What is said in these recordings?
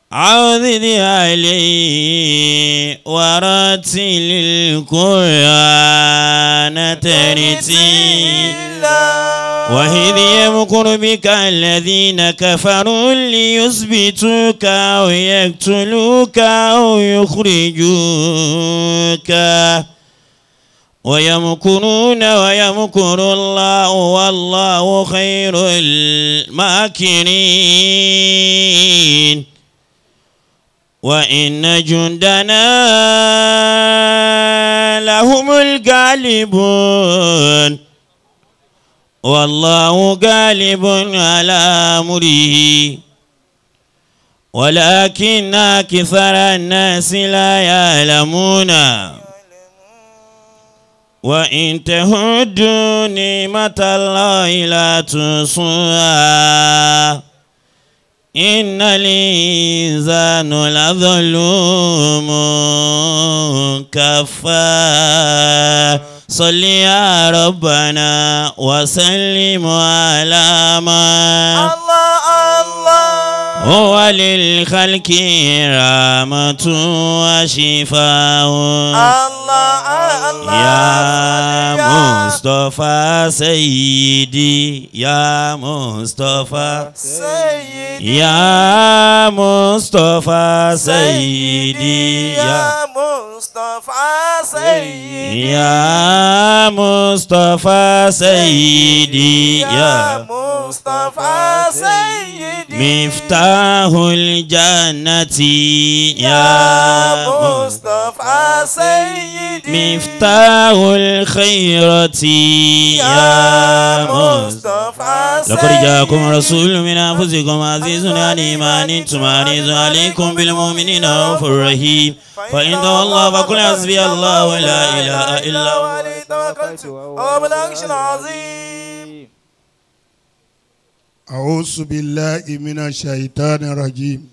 عوذ عليه ورتل القرآن ترتيلا وإذ يمكر بك الذين كفروا ليثبتوك أو يقتلوك أو يخرجوك ويمكرون ويمكر الله والله خير الماكرين وإن جندنا لهم الغالبون والله غالب على أمره ولكن أكثر الناس لا يعلمون وإن تهدوا نعمة الله لا تحصوها إن الإنسان لظلوم كفار صل يا ربنا وسلم على من الله الله هو للخلق رحمة وشفاء الله الله يا مصطفى سيدي يا مصطفى سيدي يا مصطفى سيدي يا يا مصطفى سيدي يا مصطفى سيدي يا يا مصطفى سيدي مفتاح الجنة يا يا مصطفى سيدي مفتاح الخيرة يا يا مصطفى مصطفى لقد جاءكم رسول من أنفسكم عزيز عليه ما أنتم عزيز عليكم بالمؤمنين رؤوف رحيم فإن تولوا فقل حسبي الله ولا إله إلا هو عليه توكلت وهو بالعرش العظيم أعوذ بالله من الشيطان الرجيم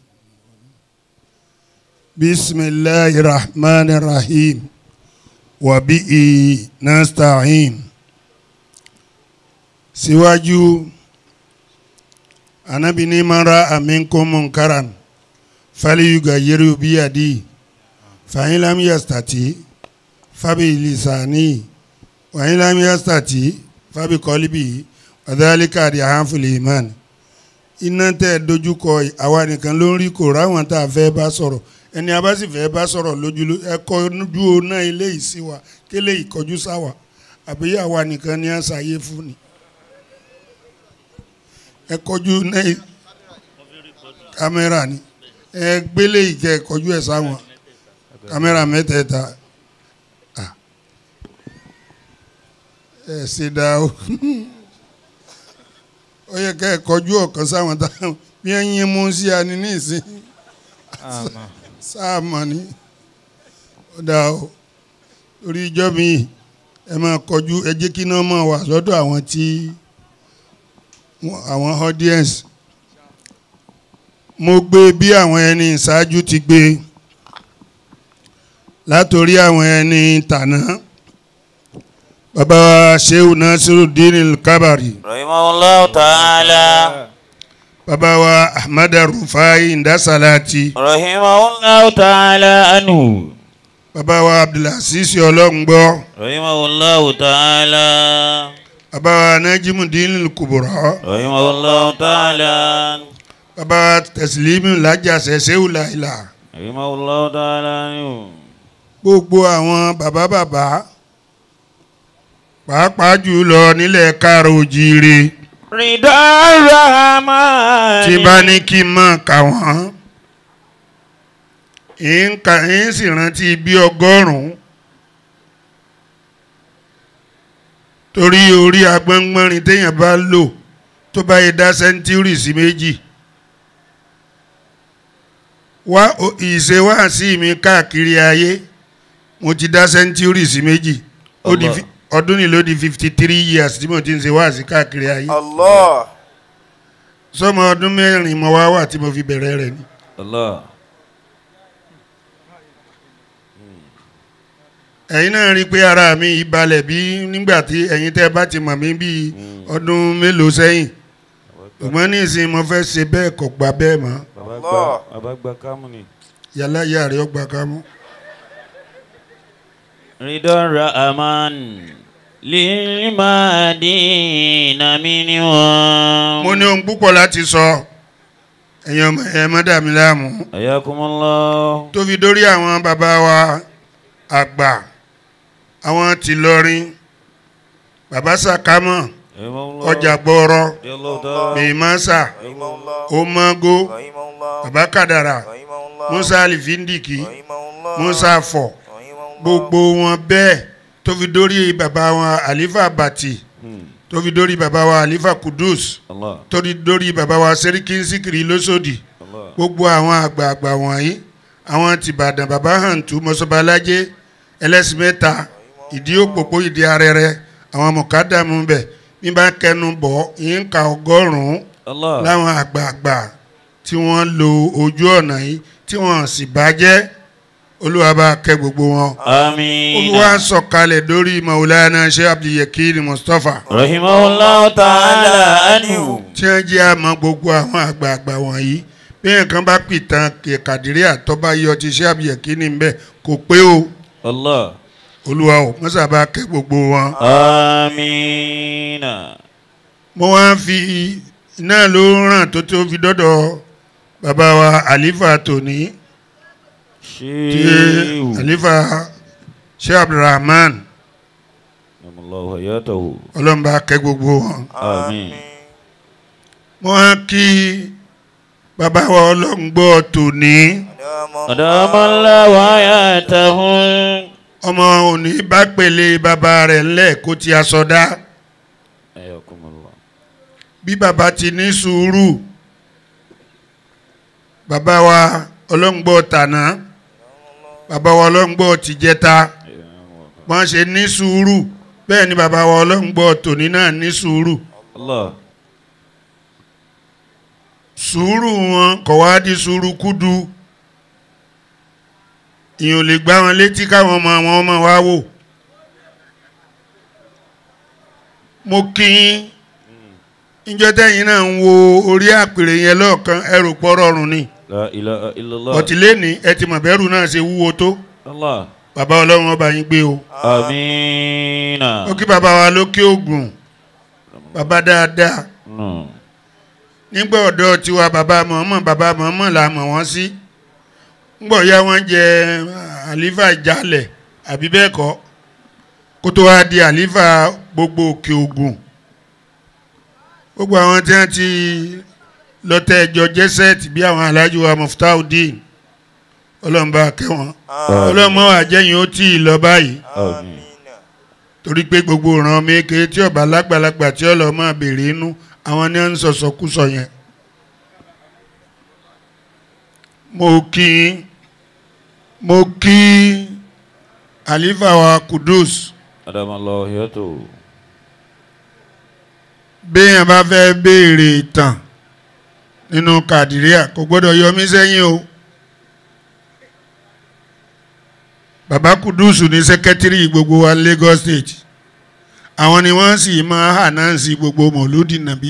بسم الله الرحمن الرحيم وبه نستعين síwájú anabi ní mara aminkum munkaran falyughayyirhu biyadihi fa in lam yastati fabi lisanihi wa in lam yastati fabi qalbihi ọ̀dàlíkà àdì àhánfìlì imán iná tẹ́ ẹ dojúkọ àwa nìkan ló ń rí kò ráwọn tá a fẹ́ bá sọ̀rọ̀ ẹni a bá sì fẹ́ bá sọ̀rọ̀ lójú ló ẹ kọjú ọ̀nà ilé yìí sí wa kélé ìkọjú sáwà àbí àwa nìkan ni a ṣàyè fún ni ẹ kọjú ọ̀nà yìí kámẹ́rà ni ẹ gbélé ìkẹ́ ẹ kọjú ẹ̀ sáwọn kámẹ́rà mẹ́tẹ̀ẹ̀ta Ah. ẹ ṣe dá o ó yẹ ká ẹ kọjú ọ̀kan sáwọn táwọn bí ẹ yín mú sí ani ní ìsín sáàmà ni ó dá o lórí ìjọ mi ẹ máa kọjú ẹ jẹ́ kí iná máa wà lọ́dọ̀ àwọn tí wọ́n- àwọn audience mo gbé bí àwọn ẹni ìṣáájú ti gbé látòrí àwọn ẹni tàná bàbá wa Shehu Nasiruddin Kabari. رحمه الله تعالى bàbá wa ahmad rufai ndasalati رحمه الله تعالى عنه bàbá wa abdulaziz ọlọ́ngbọ́ رحمه الله تعالى bàbá wa najimudin kubura رحمه الله تعالى bàbá wa tẹsílímù lájàsẹ sẹwùláìlà رحمه الله تعالى عنه gbogbo àwọn bàbá bàbá pàápàá jùlọ nílẹ̀ káàrọ̀ òjìire رضا الرحمن tí bá ní kí n mọ̀ kà wọ́n ń kà ń sì rántí bí ọgọ́rùn-ún torí orí agbọ́ngbọ́nrin téèyàn bá lò tó bá yẹ dá sẹ́ńtúrì sí méjì wá o- ìṣe wá sí mi káàkiri ayé mo ti dá sẹ́ńtúrì sí méjì ó di Allah. fi- ọdún ni ló di fifty three years tí mo ti ń ṣe wá sí káàkiri ayé Allah sọmọ ọdún mẹ́rin mo wá wà tí mo fi bẹ̀rẹ̀ rẹ̀ ni. الله ẹ̀yin náà rí i pé ara mi ìbalẹ̀ bí nígbà tí ẹ̀yin tẹ́ bá ti mọ̀ mí bí ọdún mélòó sẹ́yìn ṣùgbọ́n ní ìsìn mo fẹ́ ṣe bẹ́ẹ̀ kò gbà bẹ́ẹ̀ mọ́ bàbá Allah. gba bàbá gba kámú ni. yàrá ìyá rẹ̀ ó gbà ká mú. رضا الرحمن للمدين منهم mo ní ohun púpọ̀ láti sọ ẹ̀yin ọmọ ẹ̀ má dà mí láàmú حياكم الله tó fi dórí àwọn bàbá wa àgbà àwọn tìlọrin bàbá sàkámọ̀ رحمه الله ọjà gbọ́ọ̀rọ̀ رضي الله تعالى bèèmásà rahimahullah omago rahimahullah bàbá kàdàrà rahimahullah musa alifindiki rahimahullah musa afọ rahimahullah gbogbo wọn bẹ́ẹ̀ tó fi dórí bàbá wọn àlífà bàtì Hmm. tó fi dórí bàbá wa àlífà kudus الله tó fi dórí bàbá wa sẹ́ríkì síkìrì lọ́sọ̀dì الله gbogbo àwọn àgbààgbà wọ̀nyí àwọn tìbàdàn bàbá hàǹtù mọ́sọ́balájẹ́ ẹlẹ́sìn mẹ́ta ìdí òpópó ìdí arẹrẹ àwọn mọ̀kádàmú bẹ̀ bí bá kẹnu bọ̀ yín ka ọgọ́rùn-ún الله láwọn àgbààgbà tí wọ́n lo ojú ọ̀nà yìí tí wọ́n sì bàjẹ́ olúwa bá kẹ́ gbogbo wọn. آمين olúwa sọ̀kalẹ̀ lórí maulana sheikh abdulyakin mustapha رحمه الله تعالى عنه tí wọ́n jẹ́ àmọ́ gbogbo àwọn àgbààgbà wọ̀nyí bí nǹkan bá pìtàn kàdírí àtọ́bá yọ ti sheikh abdulyakin níbẹ̀ kò pé o الله olúwa ò mọ́sàbá kẹ́ gbogbo wọn. آمين mo wá ń fi iná ló ràn tó tó fi dọ́dọ̀ bàbá wa àlífà tòní. tí شيخ àlífà sheikh abdulrahman نعم الله حياته ọlọ́mọba kẹ́ gbogbo wọn. آمين mo wá kí bàbá wa ọlọ́ngbọ́ tòní أدام الله حياته ọmọ òní bá pèlè bàbá rẹ̀ ńlẹ̀ kó ti aṣọ dá حياكم الله bí bàbá ti ní sùúrù bàbá wa ọlọ́ngbọ́ tàná bàbá wa ọlọ́ngbọ́ tìjẹta wọ́n ṣe ní sùúrù bẹ́ẹ̀ ni bàbá wa ọlọ́ngbọ́ tòní náà ní sùúrù الله sùúrù wọn kò wá di sùúrù kúdu ìyẹn ò lè gbá wọn létí káwọn ọmọ àwọn ọmọ wa wò mo kí yín níjọ́ tẹ́yìn náà ń wo orí àpèrè yẹn lọ́ọ̀kan ẹrù pọ̀ rọrùn ni لا إله إلا الله ọ̀tìlẹ́ni ẹ ti mọ̀ bẹ́rù náà ṣe wúwo tó الله bàbá ọlọ́run ọba yín gbé o آمين ó kí bàbá wa lókè ògùn bàbá dáadáa نعم nígbà ọ̀dọ́ tiwa bàbá mọ̀ọ́mọ̀ bàbá mọ̀ọ́mọ̀ la mọ̀ wọ́n sí ńgbọ̀ ya wọ́n jẹ àlífà ìjálẹ̀ àbí bẹ́ẹ̀ kọ́ kó tó wá di àlífà gbogbo òkè ògùn gbogbo àwọn tí wọ́n ti lọ́tẹ̀ ẹjọ́ jẹ́sẹ̀tì bí àwọn alájú wa muftaudeen ọlọ́mọba kẹwọn ọlọ́mọ àjẹyìn ó tì í lọ báyìí آمين torí pé gbogbo ìran méke tí ọba lágbàlagbà tí ọlọ́mọ béèrè inú àwọn ni wọ́n ń sọ̀sọ̀kúsọ yẹn. mo kí mo kí àlífà wa kudus أدام الله حياته béèyàn bá fẹ́ béèrè ìtàn nínú kàdíríà kò gbọ́dọ̀ yọ mí sẹ́yìn o. bàbá kudus ní sẹ́kẹ́tírì gbogbo wa Lagos State àwọn ni wọ́n sì máa hà náà sí gbogbo mọ̀lúdì nàbí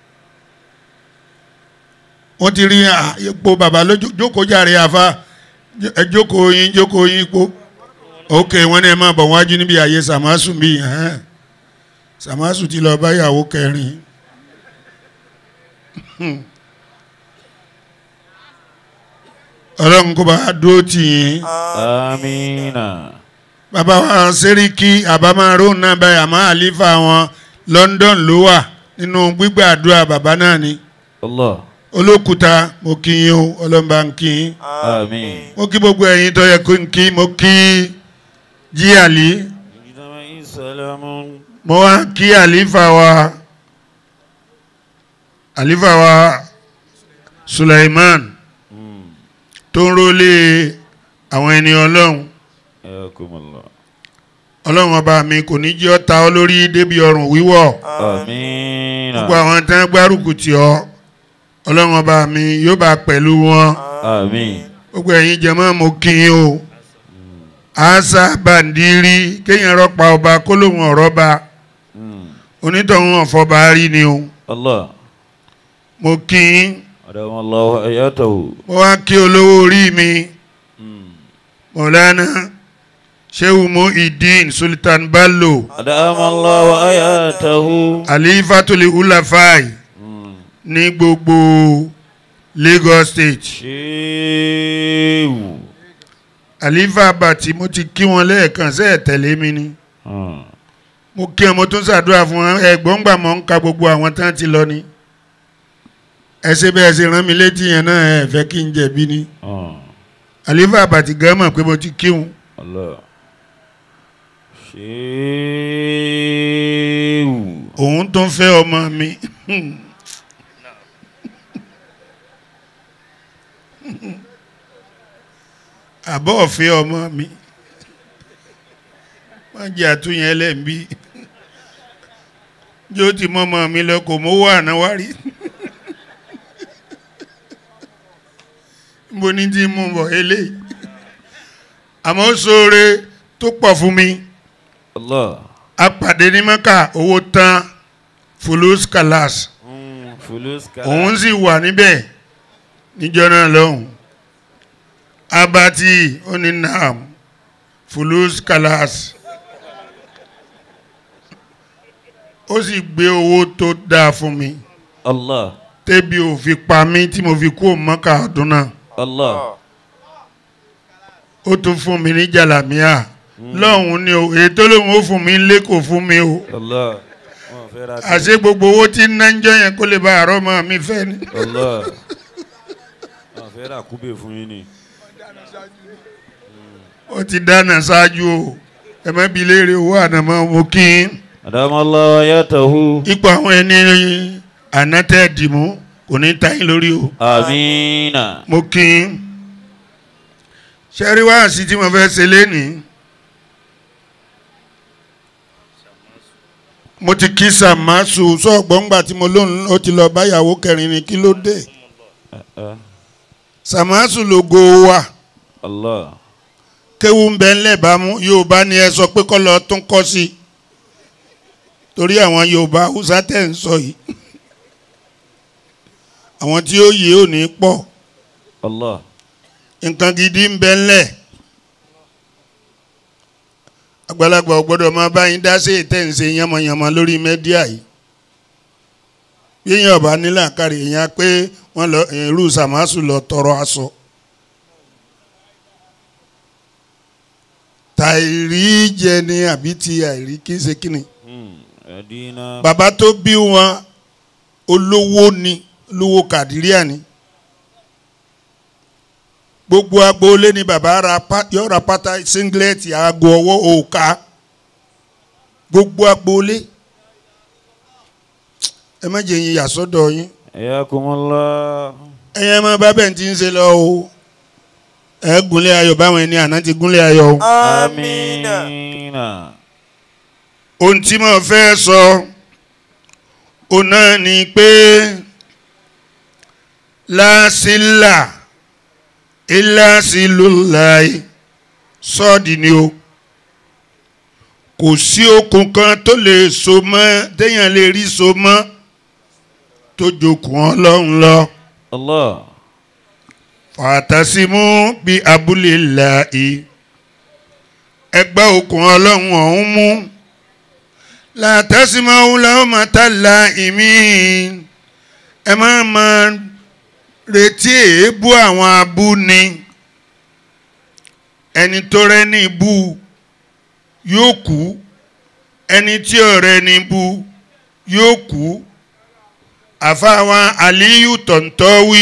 wọ́n ti rí ipò bàbá lójú jókòó jàre àfa ẹ jókòó yín jókòó yín ipò ok wọ́n ní ẹ máa bọ̀ wájú níbi àyè sàmásù bí ẹ̀hẹ́n. sàmásù ti lọ bá ìyàwó kẹrin ọlọ́run kó bá dúró tì yín آمين bàbá wa sẹ́ríkì àbámárò náà báyìí àmọ́ àlífà wọn London ló wà nínú gbígbàdúrà bàbá náà ni الله olókùúta mo kí yín o ọlọ́mọba ń kí yín آمين mo kí gbogbo ẹ̀yin tó yẹ kó ń kí mo kí jí àlí سلام mo wá kí àlífà wa àlífà wa Suleiman tó ń rólé àwọn ẹni ọlọ́run حياكم الله ọlọ́run ọba mi kò ní jẹ́ ọ́ ta ọ́ lórí débi ọrùn wíwọ̀ آمين gbogbo àwọn tí wọ́n gbárùkù tì ọ́ ọlọ́run ọba mi yóò bá pẹ̀lú wọn آمين gbogbo ẹ̀yin jẹ̀mọ́ mo kí yín o àṣà bàǹdírí kéèyàn rọ́pa ọba kó lóun ọ̀rọ̀ ba مم. onítọ̀hún ọ̀fọ̀ba rí ni o الله mo kí yín أدام الله حياته mo wá kí olówó orí mi mọ̀lánà sheu muhyiddin sultan bello أدام الله حياته alifatuli ulafai ní gbogbo lagos state شيو alifa abati mo ti kí wọn lẹ́ẹ̀kan sẹ́ẹ̀ tẹ̀lé mi ni mo kí wọn mo tún ṣàdúrà fún wọn ẹ̀gbọ́n gbà mọ́ ń ka gbogbo àwọn tán ti lọ ni ẹ ṣe bẹ́ẹ̀ ṣe rán mi létí yẹn náà ẹ fẹ́ kí n jẹ̀bi ni alifa abati gan mọ̀ pé mo ti kí wọn الله شيو òun tó ń fẹ́ ọmọ mi àbọ̀ ọ̀fẹ́ ọmọ mi wọ́n jẹ́ àtúnyẹ̀ ẹlẹ́m̀bí yóò ti mọ́ ọmọ mi lọ kò mówó àná wá rí níbo ní tí mú bọ̀ eléyìí àmọ́ ó ṣoore tó pọ̀ fún mi الله apàdé ní mẹ́kà owó tán fulus kalas فلوس òun sì wà níbẹ̀ níjọ́ náà lọ́hùn abati oninam fulus kalas ó sì gbé owó tó dáa fún mi الله tẹ́bi ò fi pa mí tí mo fi kú mọ́kà ọdún náà الله ó tún fún mi ní jàlámíà lọ́hùn ni o èyí tó lóun ó fún mi lé kò fún mi o الله ما في راتب. àṣé gbogbo owó tí ń ná ń jọ yẹn kó lè ba àárọ̀ mọ́ mi fẹ́ ni. الله ما في راتب كوبي fún yín ni ó ti dáná ṣáájú o ẹ má bi léèrè owó ànàmọ́ mo kí n أدام الله حياته ipò àwọn ẹni ànátẹ́ dìmú kò ní ta yín lórí o آمين mo kí n ṣẹ́rí wáàsí tí mo fẹ́ ṣe lénìí mo ti kí sàmásù sọ́ọ̀gbọ́ngbà tí mo lóun ó ti lọ báyàwó kẹrin ni kí ló dé آه. sàmásù lógo wa الله kéwú ń bẹ ńlẹ̀ bámú yorùbá ni ẹ sọ pé kọ́ lọ tún kọ́ sí i torí àwọn yorùbá haúsá tẹ̀ ń sọ yìí àwọn tí ó yé ò ní pọ̀ الله nǹkan gidi ń bẹ ńlẹ̀ àgbàlagbà ò gbọ́dọ̀ máa bá yín dá sí ètẹ̀ ń ṣe yánmọ̀yánmọ̀ lórí mẹ́díà yìí yíyan ọba nílà kárí èèyàn pé wọ́n lọ irú sàmásù lọ tọrọ aṣọ tàìrí jẹ ni àbí ti àìrí kí n ṣe kíni أدينا bàbá tó bí wọn olówó ni olówó kàdíríà ni gbogbo agboolé ni bàbá ra pa- yóò ra pátá singlet aago ọwọ́ òòka gbogbo agboolé ẹ má jẹ́ yín yàsọ́dọ̀ yín حياكم الله ẹ̀yin ẹ má bá bẹ́ẹ̀ tí ń ṣe lọ o ẹ gúnlẹ̀ ayọ̀ báwọn ẹni àná ti gúnlẹ̀ ayọ̀ o. آمين آمين ohun tí mo fẹ́ sọ òun náà ni pé lásìlà ìlàsìlùláì sọ́ọ̀dì ni o kò sí okùn kan tó lè so mọ́ téèyàn lè rí so mọ́ tó jokùn ọlọ́run lọ الله fàtàsímú bí abúlé làí ẹgbẹ́ okùn ọlọ́run ọ̀hún mú látàsímáwó làwọn máa ta la ìmí ẹ má máa retí èébú àwọn abúni ẹni tó rẹ́ ní ibú yóò kú ẹni tí ò rẹ́ ní ibú yóò kú àfáwọn àlíyù tọ̀ntọ́wí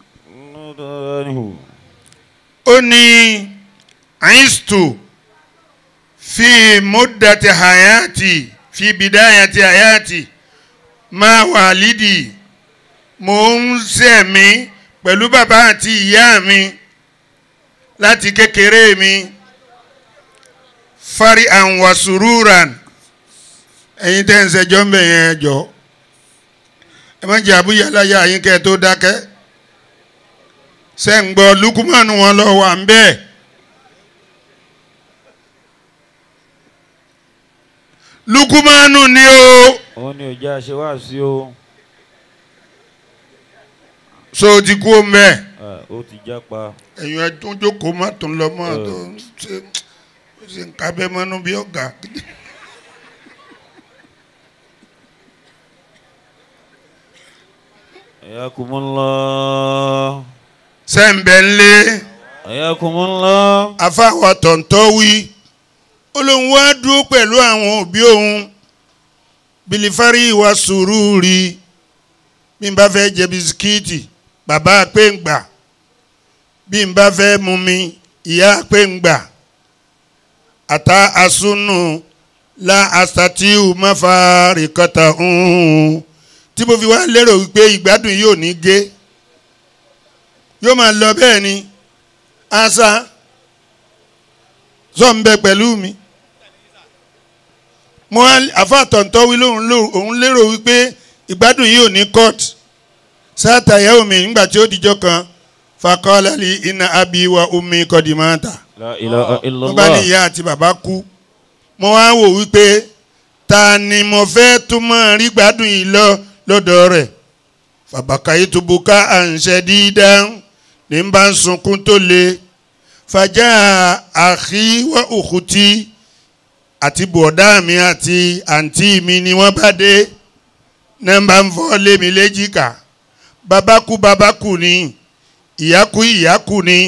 ó ní àìsítò fi múdàtí hayati fi bidayati hayati máa wà lídìí mò ń sẹ̀mí pẹ̀lú bàbá àti ìyá mi láti kékeré mi fari àwọn sururan ẹ̀yin tẹ́ ń ṣẹjọ́ ń bẹ̀ yẹn jọ ẹ má jẹ́ àbúyá láyà yín kẹ́ ẹ tó dákẹ́ ṣe ń gbọ́ lukumanu wọn lọ wà ń bẹ́ẹ̀ lukumanu ni o òun ni òjá ṣe wá sí o so ti kú omi ẹ̀ Ah, ó ti jápa. ẹ̀yin ẹ̀ tún jókòó má tún lọ mọ́ tó ń ṣe ó ṣe ń kábẹ́ mọ́nú bí ọ̀gá. Ayakumullah. sẹ́ńbẹ̀ ńlẹ́ Ayakumullah. afáwa tọ̀ǹtọ̀ wí ó lóun wá dúró pẹ̀lú àwọn òbí òun bilifari wa sùúrùrì bí n bá fẹ́ jẹ bisikíìtì bàbá pé ń gbà bí n bá fẹ́ mu mi ìyá pé ń gbà ata asunu la asatiu mafari kọta ń tí mo fi wá lérò wípé ìgbádùn yóò ní gé yóò máa lọ bẹ́ẹ̀ ni asa zọ ń bẹ pẹ̀lú mi mo wá àfa tọ̀ntọ́ wí lóhùn lóhùn òun lérò wípé ìgbádùn yìí ò ní court sáàtà ìyàwó mi nígbà tí ó dijọ́ kan fakọ́lẹ́lì iná abi wa umi kọ́dìmọ́ta La ilaha mo bá ní illallah. ìyá àti bàbá kú mo wá wò wípé ta ni mo fẹ́ tún mọ́ rí gbádùn yìí lọ lọ́dọ̀ rẹ̀ fàbàkàyé tó bu ká à ń ṣe dídá ní bá ń sunkún tó le fàjà àkíwá òkútí àti bọ̀dá mi àti àǹtí mi ni wọ́n bá dé nọ́mbà ń fọ́ lé mi léjìká bàbá kú bàbá kú ni ìyá kú ìyá kú ni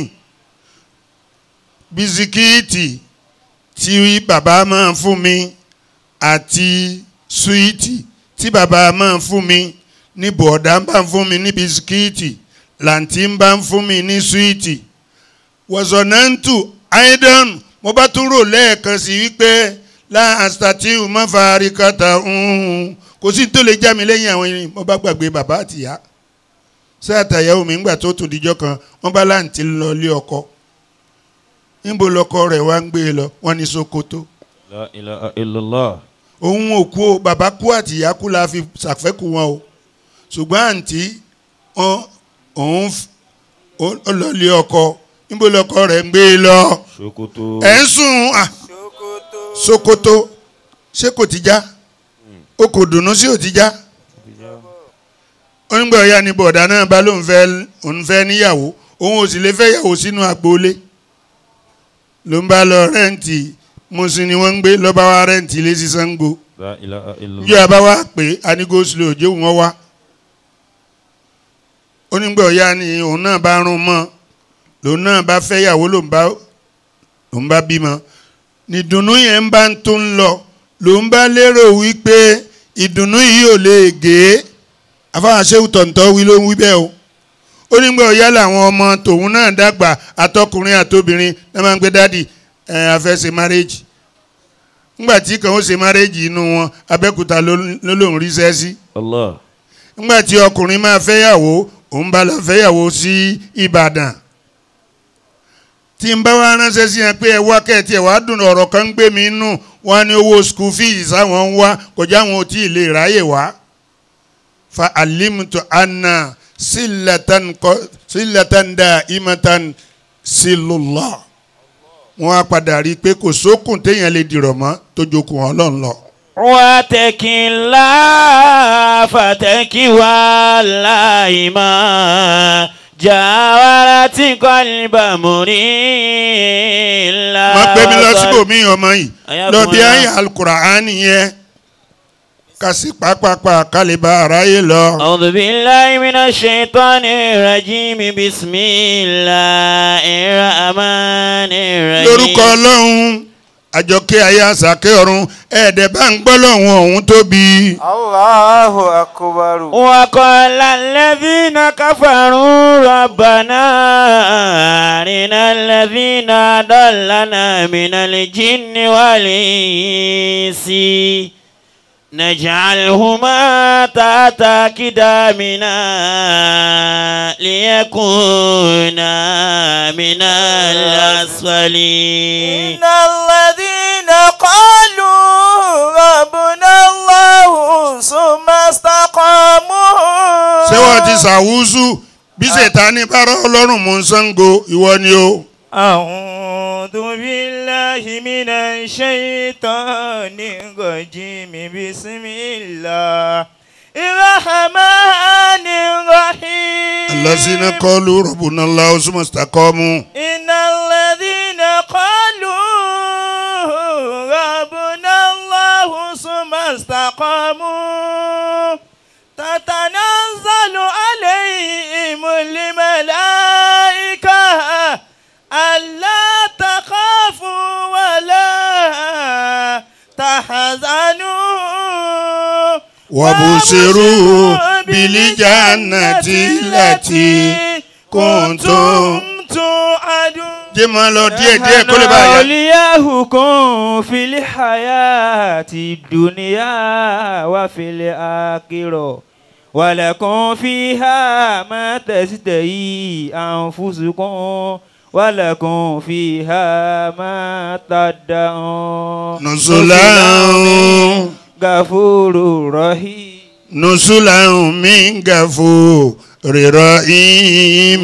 bisikíìtì tí bàbá máa fún mi àti súwìtì tí bàbá máa fún mi ní bọ̀dá ń bá ń fún mi ní bisikíìtì làǹtí ń bá ń fún mi ní súwìtì wọ̀sọ̀nàntù aidan mo bá tún rò lẹ́ẹ̀kan sí wípé láàstàtìwù má fàárí kàtà kò sí tó lè já mi lẹ́yìn àwọn irin mo bá gbàgbé bàbá àtìyá sáàtàyàwó mi ńgbà tó tún dijọ́ kan wọ́n bá láǹtí lọ lé ọkọ níbo lọkọ rẹ̀ wá ń gbé e lọ wọ́n ní Sokoto La ilaha illallah. òun ò kú o bàbá kú àtìyá kú la fi ṣàfẹ́kù wọn o ṣùgbọ́n àǹtí wọn òun f- ó ó lọ lé ọkọ níbo lọkọ rẹ̀ ń gbé e lọ Sokoto. ẹ̀ ń sùn à Sokoto. Sokoto ṣé kò ti já o kò dùnú sí ò ti já onígbà ọ̀ya ni bọ̀dá náà bá lóun fẹ́ òun fẹ́ níyàwó òun ò sì lè fẹ́ yàwó sínú agboolé ló ń bá lọ rẹ́ǹtì mùsùn ni wọ́n ń gbé lọ́ba wa rẹ́ǹtì ilé sí Ṣàngó La ilaha illallah. yóò bá wa pé anigoslo òjò wọn wá onígbà ọ̀ya ni òun náà bá rún mọ́ lòun náà bá fẹ́ yàwó lòun bá lòun bá bímọ nìdùnnú yẹn ń bá ń tún lọ lòun bá lérò wípé ìdùnnú yìí ò lè gé afáwọn aṣẹ́wó tọ̀ǹtọ̀ wí ló ń wí bẹ́ẹ̀ o ó nígbà ọ̀yá làwọn ọmọ tòun náà dàgbà àtọkùnrin àtobìnrin náà máa ń gbé dádì ẹ̀ afẹ́ ṣe márẹ́jì ńgbà tí kàn ó ṣe márẹ́jì inú wọn abẹ́kúta ló ló lòún ríṣẹ́ sí Allah. ńgbà tí ọkùnrin máa fẹ́yàwó òun bá lọ fẹ́yàwó sí Ìbàdàn tí n bá wá ránṣẹ́ sí yẹn pé ẹ wá kẹ́ẹ̀tì ẹ̀ wá dùn ọ̀rọ̀ kan ń gbé mi nù wọ́n ní owó school fees àwọn ń wá kọjá àwọn ò tí ì lè ráyè wá fa alimtu anna silatan kọ silatan da imatan silullah wọ́n á padà rí i pé kò sókùn téèyàn lè dìrọ̀ mọ́ tó jókòó Ọlọ́run lọ. واتق الله فتك والله ما جاورت قلب مريل má gbé mi lọ síbòmí ọmọ yìí Àyà lọ fún bí wa. ayé alukuraani yẹn kasi pápápá kálíbà aráyé lọ. أعوذ بالله من الشيطان الرجيم بسم الله الرحمن الرحيم lórúkọ ọlọ́run àjọkẹ́ ayé àsàkẹ́ ọ̀run ẹ̀ẹ́dẹ̀ bá ń gbọ́ lọ́hùn ọ̀hún tóbi. Allahu akbar. وقال الذين كفروا ربنا أرنا الذين أضلنا من الجن والإنس نجعلهما تحت أقدامنا ليكونا من الأسفلين إن الذين قالوا ربنا الله ثم استقاموا ṣé wọ́n ti ṣàwùsù bí ṣètánì bá rọ́ ọlọ́run mú Ṣàngó ìwọ ni o. أعوذ بالله من الشيطان الرجيم بسم الله الرحمن الرحيم الذين قالوا ربنا الله ثم استقاموا إن الذين قالوا ربنا الله ثم استقاموا تتنزل عليهم الملائكة ألا تخافوا ولا تحزنوا وبشروا بالجنة التي كنتم توعدون jẹ́ máa lọ díẹ̀ díẹ̀ kó lè bá yà. أولياؤكم في الحياة الدنيا وفي الآخرة ولكم فيها ما تشتهي أنفسكم ولكم فيها ما تدعون نزلا غفور رحيم نزلا من غفور رحيم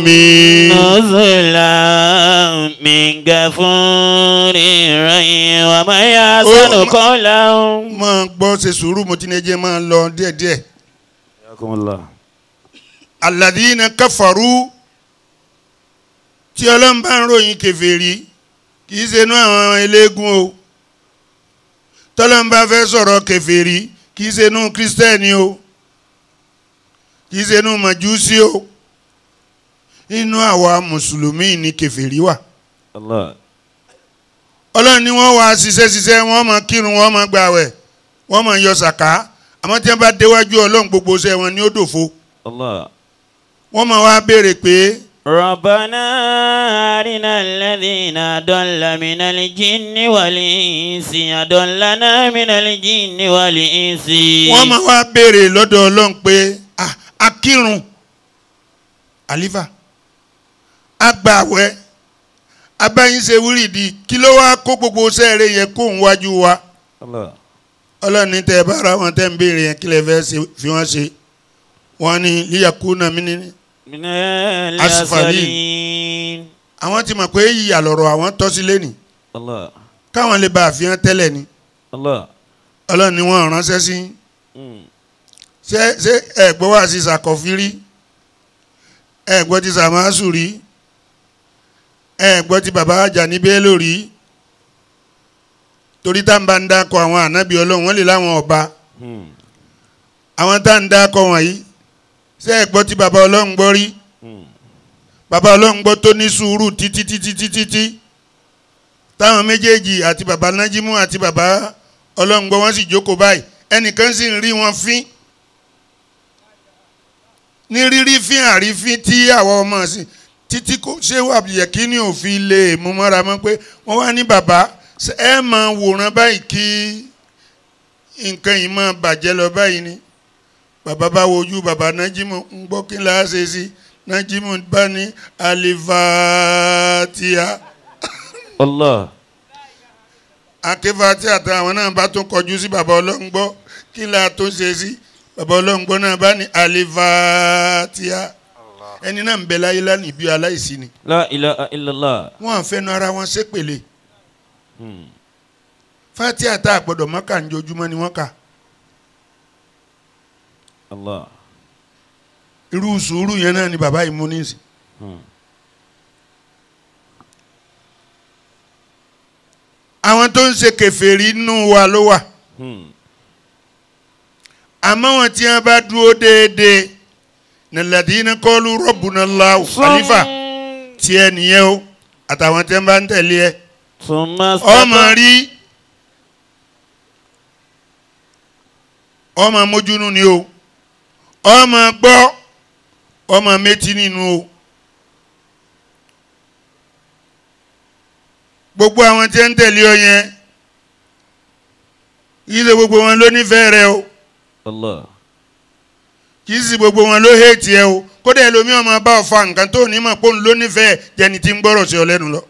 نزلا من غفور رحيم ومن يحسن Oh, قولا máa gbọ́ ṣe sùúrù mo ti ní ẹjẹ́ máa lọ díẹ̀ díẹ̀. حياكم الله alladhina kafaru tí ọlọ́run bá ń ròyìn kèfèrí kì í ṣe inú àwọn eléégún o tọ́lọ́run bá fẹ́ sọ̀rọ̀ kèfèrí kì í ṣe inú kírísítẹ́nì o kì í ṣe inú màjúsí o inú àwa mùsùlùmí ni kèfèrí wà الله ọlọ́run ni wọ́n wá ṣiṣẹ́ ṣiṣẹ́ wọ́n máa kírun wọ́n máa gbàwẹ̀ wọ́n máa yọ sàká àmọ́ tí wọ́n bá déwájú ọlọ́run gbogbo iṣẹ́ wọn ni ó dòfo الله wọ́n máa wá béèrè pé ربنا أرنا الذين أضل من الجن والإنس أضلنا من الجن والإنس wọ́n máa wá béèrè lọ́dọ̀ ọlọ́run pé "Ah, akírun àlífà agbàwẹ̀ abáyínṣe wúrìdì kí ló wá kó gbogbo sẹ́ẹ̀rẹ̀ yẹn kó ń wájú wa الله ọlọ́run ní tẹ́ ẹ bá ara wọn tẹ́ ń béèrè yẹn kí lè fẹ́ ṣe fi wọ́n ṣe wọ́n ní líyàkúnà mí ní. من أسفلين. الأسفلين àwọn ti mọ̀ pé ìyà lọ̀rọ̀ àwọn tọ́ sí lẹ́nì الله káwọn lè bá àfihàn tẹ́lẹ̀ ni الله ọlọ́run ni wọ́n ránṣẹ́ sí مم. ṣé ṣé ẹ̀gbọ́n wà sí sàkọ́fírí ẹ̀gbọ́n ti sàmásù rí ẹ̀gbọ́n ti bàbá Àjàní Bello rí torí tá à ń bá ń dákọ̀ àwọn ànábì ọlọ́run wọ́n lè láwọn ọba مم. àwọn tá à ń dákọ̀ wọ̀nyí ṣé ẹ̀gbọ́n ti bàbá ọlọ́run gbọ́ rí مم. bàbá ọlọ́run gbọ́ tó ní sùúrù títí títí títí títí táwọn méjèèjì àti bàbá nájímù àti bàbá ọlọ́run gbọ́ wọ́n sì jókòó báyìí ẹnìkan sì ń rí wọn fín ní rírí fín àrífín tí àwọn ọmọ sí títí kò ṣé wà yẹ kí ni òfin lè mú mọ́ra mọ́ pé wọ́n wá ní bàbá ṣé ẹ máa wòran báyìí kí nǹkan yìí máa bàjẹ́ lọ báyìí ni bàbá bá wojú bàbá nájímù ń gbọ́ kí n láá ṣe sí nájímù bá ní alifatia الله akéfatia àtàwọn náà bá tún kọjú sí bàbá ọlọ́ngbọ́ kí n láá tó ṣe sí bàbá ọlọ́ngbọ́ náà bá ní alifatia ẹni náà ń bẹ láyé lánìí bí aláìsí ni لا إله إلا الله wọn à ń fẹnu ara wọn ṣépèlè مم. fatia tá a gbọ́dọ̀ mọ́kà ń jojúmọ́ ni wọ́n kà الله irú sùúrù yẹn náà ni bàbá yìí mú ní ìsìn مم. àwọn tó ń ṣe kèfèrí nínú wa ló wà مم. àmọ́ wọn tí wọn bá dúró déédéé nàlàdínà kọlu rọ́bùnà láwù àlífà tiẹ̀ nìyẹn o àtàwọn tí wọn bá ń tẹ̀lé ẹ ثم ọmọ استقام rí ọmọ mójúnú ni o ọmọ gbọ́ ọmọ méjì nínú o gbogbo àwọn tí wọn ń tẹ̀lé ọ yẹn yìí ṣe gbogbo wọn ló nífẹ̀ẹ́ rẹ o الله kì í sì gbogbo wọn ló hẹ́ẹ̀tì ẹ o kódà ẹlòmíràn máa bá ọ fa nǹkan tó ní mọ̀ pé òun ló nífẹ̀ẹ́ jẹni tí ń gbọ́rọ̀ sí ọ lẹ́nu lọ.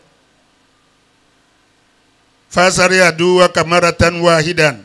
fasari aduwa kamara tan wahidan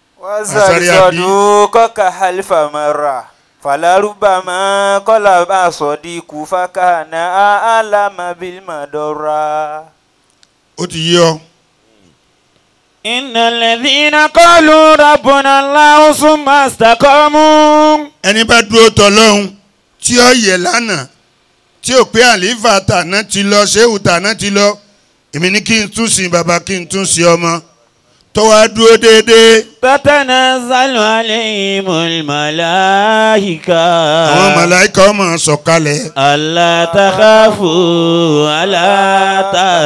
وزلزلوك كحلف مرة فلربما قلب صديق فكان أعلم بالمدرة ó ti yí ọ إن الذين قالوا ربنا الله ثم استقاموا ẹni bá dúró tọlọ́hún tí ó yẹ lánàá tí ò pé àlífà tàná ti lọ ṣéwù tàná ti lọ èmi ní kí n tún sin bàbá kí n tún sin ọmọ tó wá dúró déédéé تتنزل عليهم الملائكة àwọn màláìka ọmọ sọ̀kalẹ̀ ألا تخافوا ألا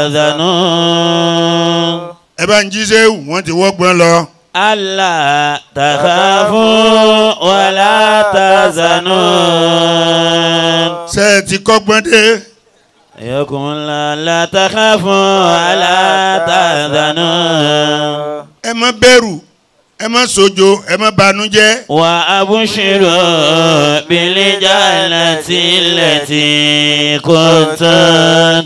تحزنوا ẹ bá ń jí ṣéwù wọ́n ti wọ́gbọ́n lọ ألا تخافوا ولا تحزنوا ṣé ẹ ti kọ́gbọ́n dé يكم الله لا تخافوا ولا تحزنوا ẹ má bẹ̀rù ẹ má sojo ẹ má banújẹ́ وأبشروا بالجنة التي كنتم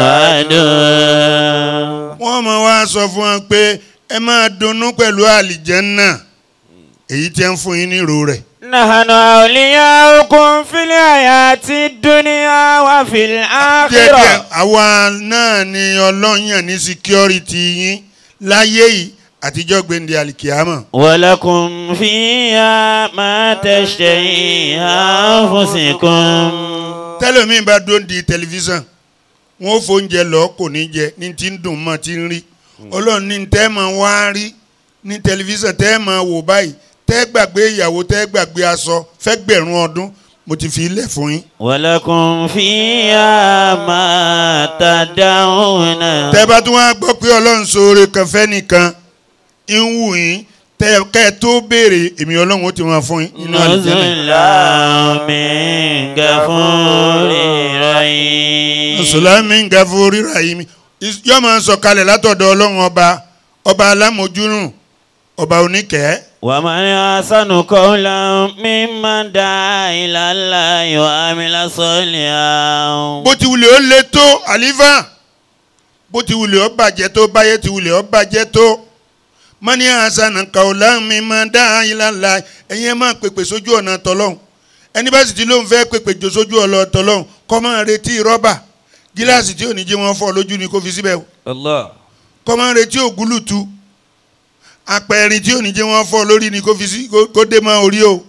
توعدون wọ́n mọ̀ wá sọ fún wọn pé ẹ máa dunnú pẹ̀lú àlìjẹ́nnà èyí tí ń fún yín nírò rẹ̀ نحن أولياؤكم في الحياة الدنيا وفي díẹ̀díẹ̀ الآخرة àwa náà ni ọlọ́yàn ní síkírọ́rìtì yín láyé yìí àtijọ́ gbẹ̀ndẹ̀ àlìkìyàmọ̀ ولكم فيها ما تشتهي أنفسكم tẹ́lẹ̀mí bá dó di tẹlifíṣàn wọn ò fóúnjẹ lọ kò ní jẹ ní ti ń dùn mọ́ ti ń rí ọlọ́run ní tẹ́ máa wá rí ní tẹlifíṣàn tẹ́ máa wò báyìí tẹ́ gbàgbé ìyàwó tẹ́ gbàgbé aṣọ fẹ́ gbẹ̀rún ọdún mo ti fi ilẹ̀ fún yín. ولكم فيها ما تدعون tẹ́ bá tún wá gbọ́ pé ọlọ́run ṣoore kan fẹ́ nìkan ń wù yín tẹ́ kẹ́ ẹ tó béèrè èmi ọlọ́run ó ti máa fún yín nínú àlùjànnà. نزلا من غفور رحيم mùsùlùmí ń ga fún rírà yìí mi yóò máa sọ kalẹ̀ látọ̀dọ̀ ọlọ́run ọba ọba alámojúrùn ọba oníkẹ́ ومن أحسن قولا ممن دعا إلى الله وعمل صالحا bó ti wulẹ̀ ó lé tó àlífà bó ti wulẹ̀ ó bàjẹ́ tó báyé ti wulẹ̀ ó bàjẹ́ tó mọ́ni àṣàna kàwọ́lá mi máa dá ìlànà ẹ̀yin ẹ̀ máa pèpè sójú ọ̀nà tọ́lọ́hún ẹni bá sì ti lóun fẹ́ pèpè jò sójú ọ̀nà tọ́lọ́hún kọ́ máa retí rọ́bà gíláàsì tí ò ní jẹ́ wọn fọ́ lójú ni kó fi síbẹ̀ o الله kọ́ máa retí ògúlùtù apẹ̀rin tí ò ní jẹ́ wọn fọ́ lórí ni kó fi sí kó- kó dé mọ́ orí o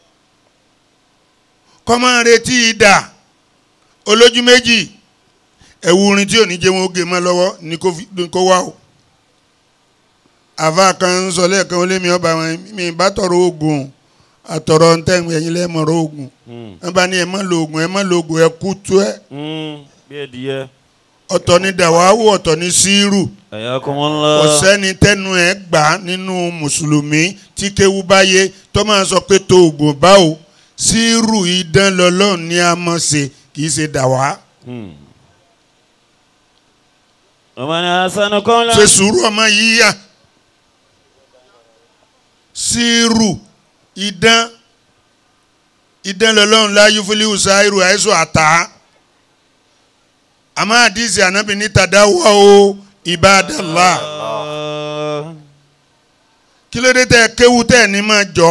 kọ́ máa retí idà olójú méjì ẹ̀wù orin tí ò ní jẹ́ wọn ó gé mọ́ lọ́wọ́ ni kó fi- ni kó wá o àfa kan ń sọ lẹ́ẹ̀kan ó lé mi ọba wọn mi bá tọrọ oògùn àtọrọ ntẹ́gun ẹ̀yin lẹ́ẹ̀mọ̀rọ̀ oògùn wọn bá ní ẹ má lo oògùn ẹ má lo oògùn ẹ kú tú ẹ bí ẹdìyẹ ọ̀tọ̀ ní dàwáwò ọ̀tọ̀ ní síírù ayakumullah ọ̀sẹ́ni tẹ́nu ẹ̀ gbà nínú mùsùlùmí tí kéwú báyé tó máa sọ pé tó oògùn báwo síírù idán lọ́lọ́run ní a mọ̀ ṣe kì í ṣe dàwá ومن أحسن قولا ṣe sùúrù ọmọ yíyá síírù idán idán lọ́lọ́run láyé fúlíwù sáírù àìsàn àtà àmọ́ àdìsí ànábì ní tàdáwọ́ o ìbádàlá kí ló dé tẹ kéwú tẹ ní máa jọ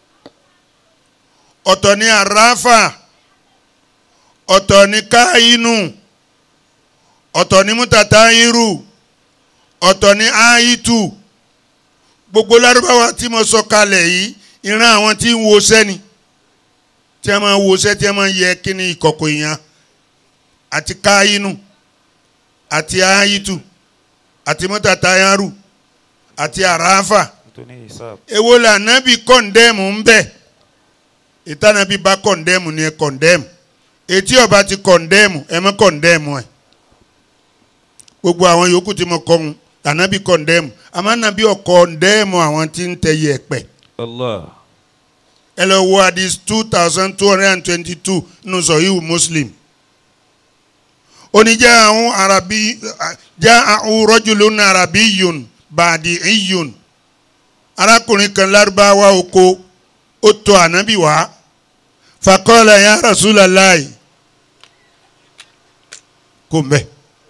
ọ̀tọ̀ ní àràfà ọ̀tọ̀ ní káyínú ọ̀tọ̀ ní mútàtáyírù ọ̀tọ̀ ní áyítù gbogbo lárúbáwá tí mo sọ kalẹ̀ yìí ìran àwọn tí ń wo sẹ́ni tí a máa wo sẹ́ tí a máa yẹ kíni ìkọ̀kọ̀ èèyàn àti káyínú àti áyítù àti mútàtáyárù àti àràfà èwo la anabi kọ̀ndẹ́mù ń bẹ̀ ìtànàbí bá kọ̀ndẹ́mù ni ẹ kọ̀ndẹ́mù etí ọba ti kọ̀ndẹ́mù ẹ mọ́ kọ̀ndẹ́mù ẹ gbogbo àwọn yòókù tí mo kọ́ ń anabi kọ̀ndẹ́mù àmọ́ anabi ọ̀ kọ̀ndẹ́mù àwọn tí ń tẹ yẹ̀pẹ̀ Allah ẹ lọ wo hadith two thousand two hundred and twenty-two nínú sọ̀híhù muslim oníjà àwọn arabi já àwọn rọ́jùlún arabi yun bàdí iyun arákùnrin kan lárúbáwá oko ó tọ̀ ànábì wá fakọ́lá ya Rasulullahi kò mbẹ́.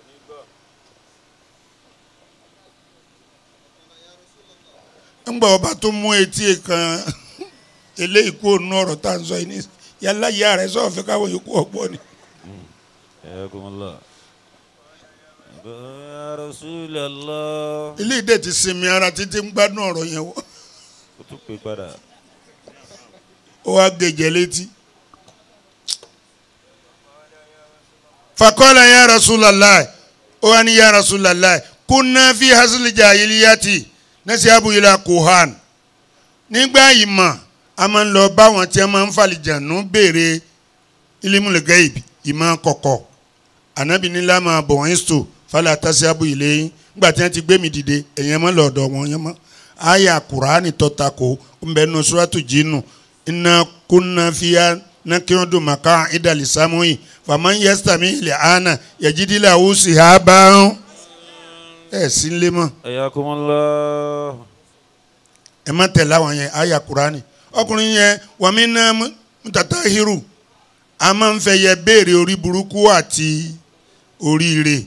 ńgbà ọba tó mú etí kan eléyìí kó nù ọ̀rọ̀ tá à ń sọ yìí ní yàrá ìyá rẹ̀ sọ̀rọ̀ fẹ́ káwọn yòókù ọ̀gbọ́n ni. ayakumullah Ya Rasulallah. ilé ìdè ti sinmi ara títí ń gbádùn ọ̀rọ̀ yẹn wọ́ Ó tún pè padà. ó wá gèjè létí. fakọ́lá ya Rasulallah ó wá ní ya Rasulallah kunna fi hasili jahiliyati nasihabu ila kuhan nígbà ìmọ̀ a máa ń lọ báwọn tí a máa ń falìjànú béèrè ilimul gaib ìmọ̀ kọ̀kọ̀ anabi ní lámà bọ̀ wọ́n sọ fálẹ̀ àtàṣàbù ilé yín nígbà tí wọ́n ti gbé mi dìde ẹ̀yẹn mọ́ lọ́dọ̀ wọn yẹn mọ́ àyà kùránì tọ́ta kó ńbẹ nù suratu jinnu iná kúnná fíya nàkírọ́dù màkà ìdàlì sàmúyì fàmọ́ yẹ́sítàmì ilẹ̀ ànà yẹ̀jídìlà ó sì há bá ń ẹ̀ sí ń lé mọ́ Ayakumullah. ẹ má tẹ̀lé àwọn yẹn àyà kùránì ọkùnrin yẹn wàmí náà mutata hiru a máa ń fẹ́ yẹ béèrè orí burúkú àti oríire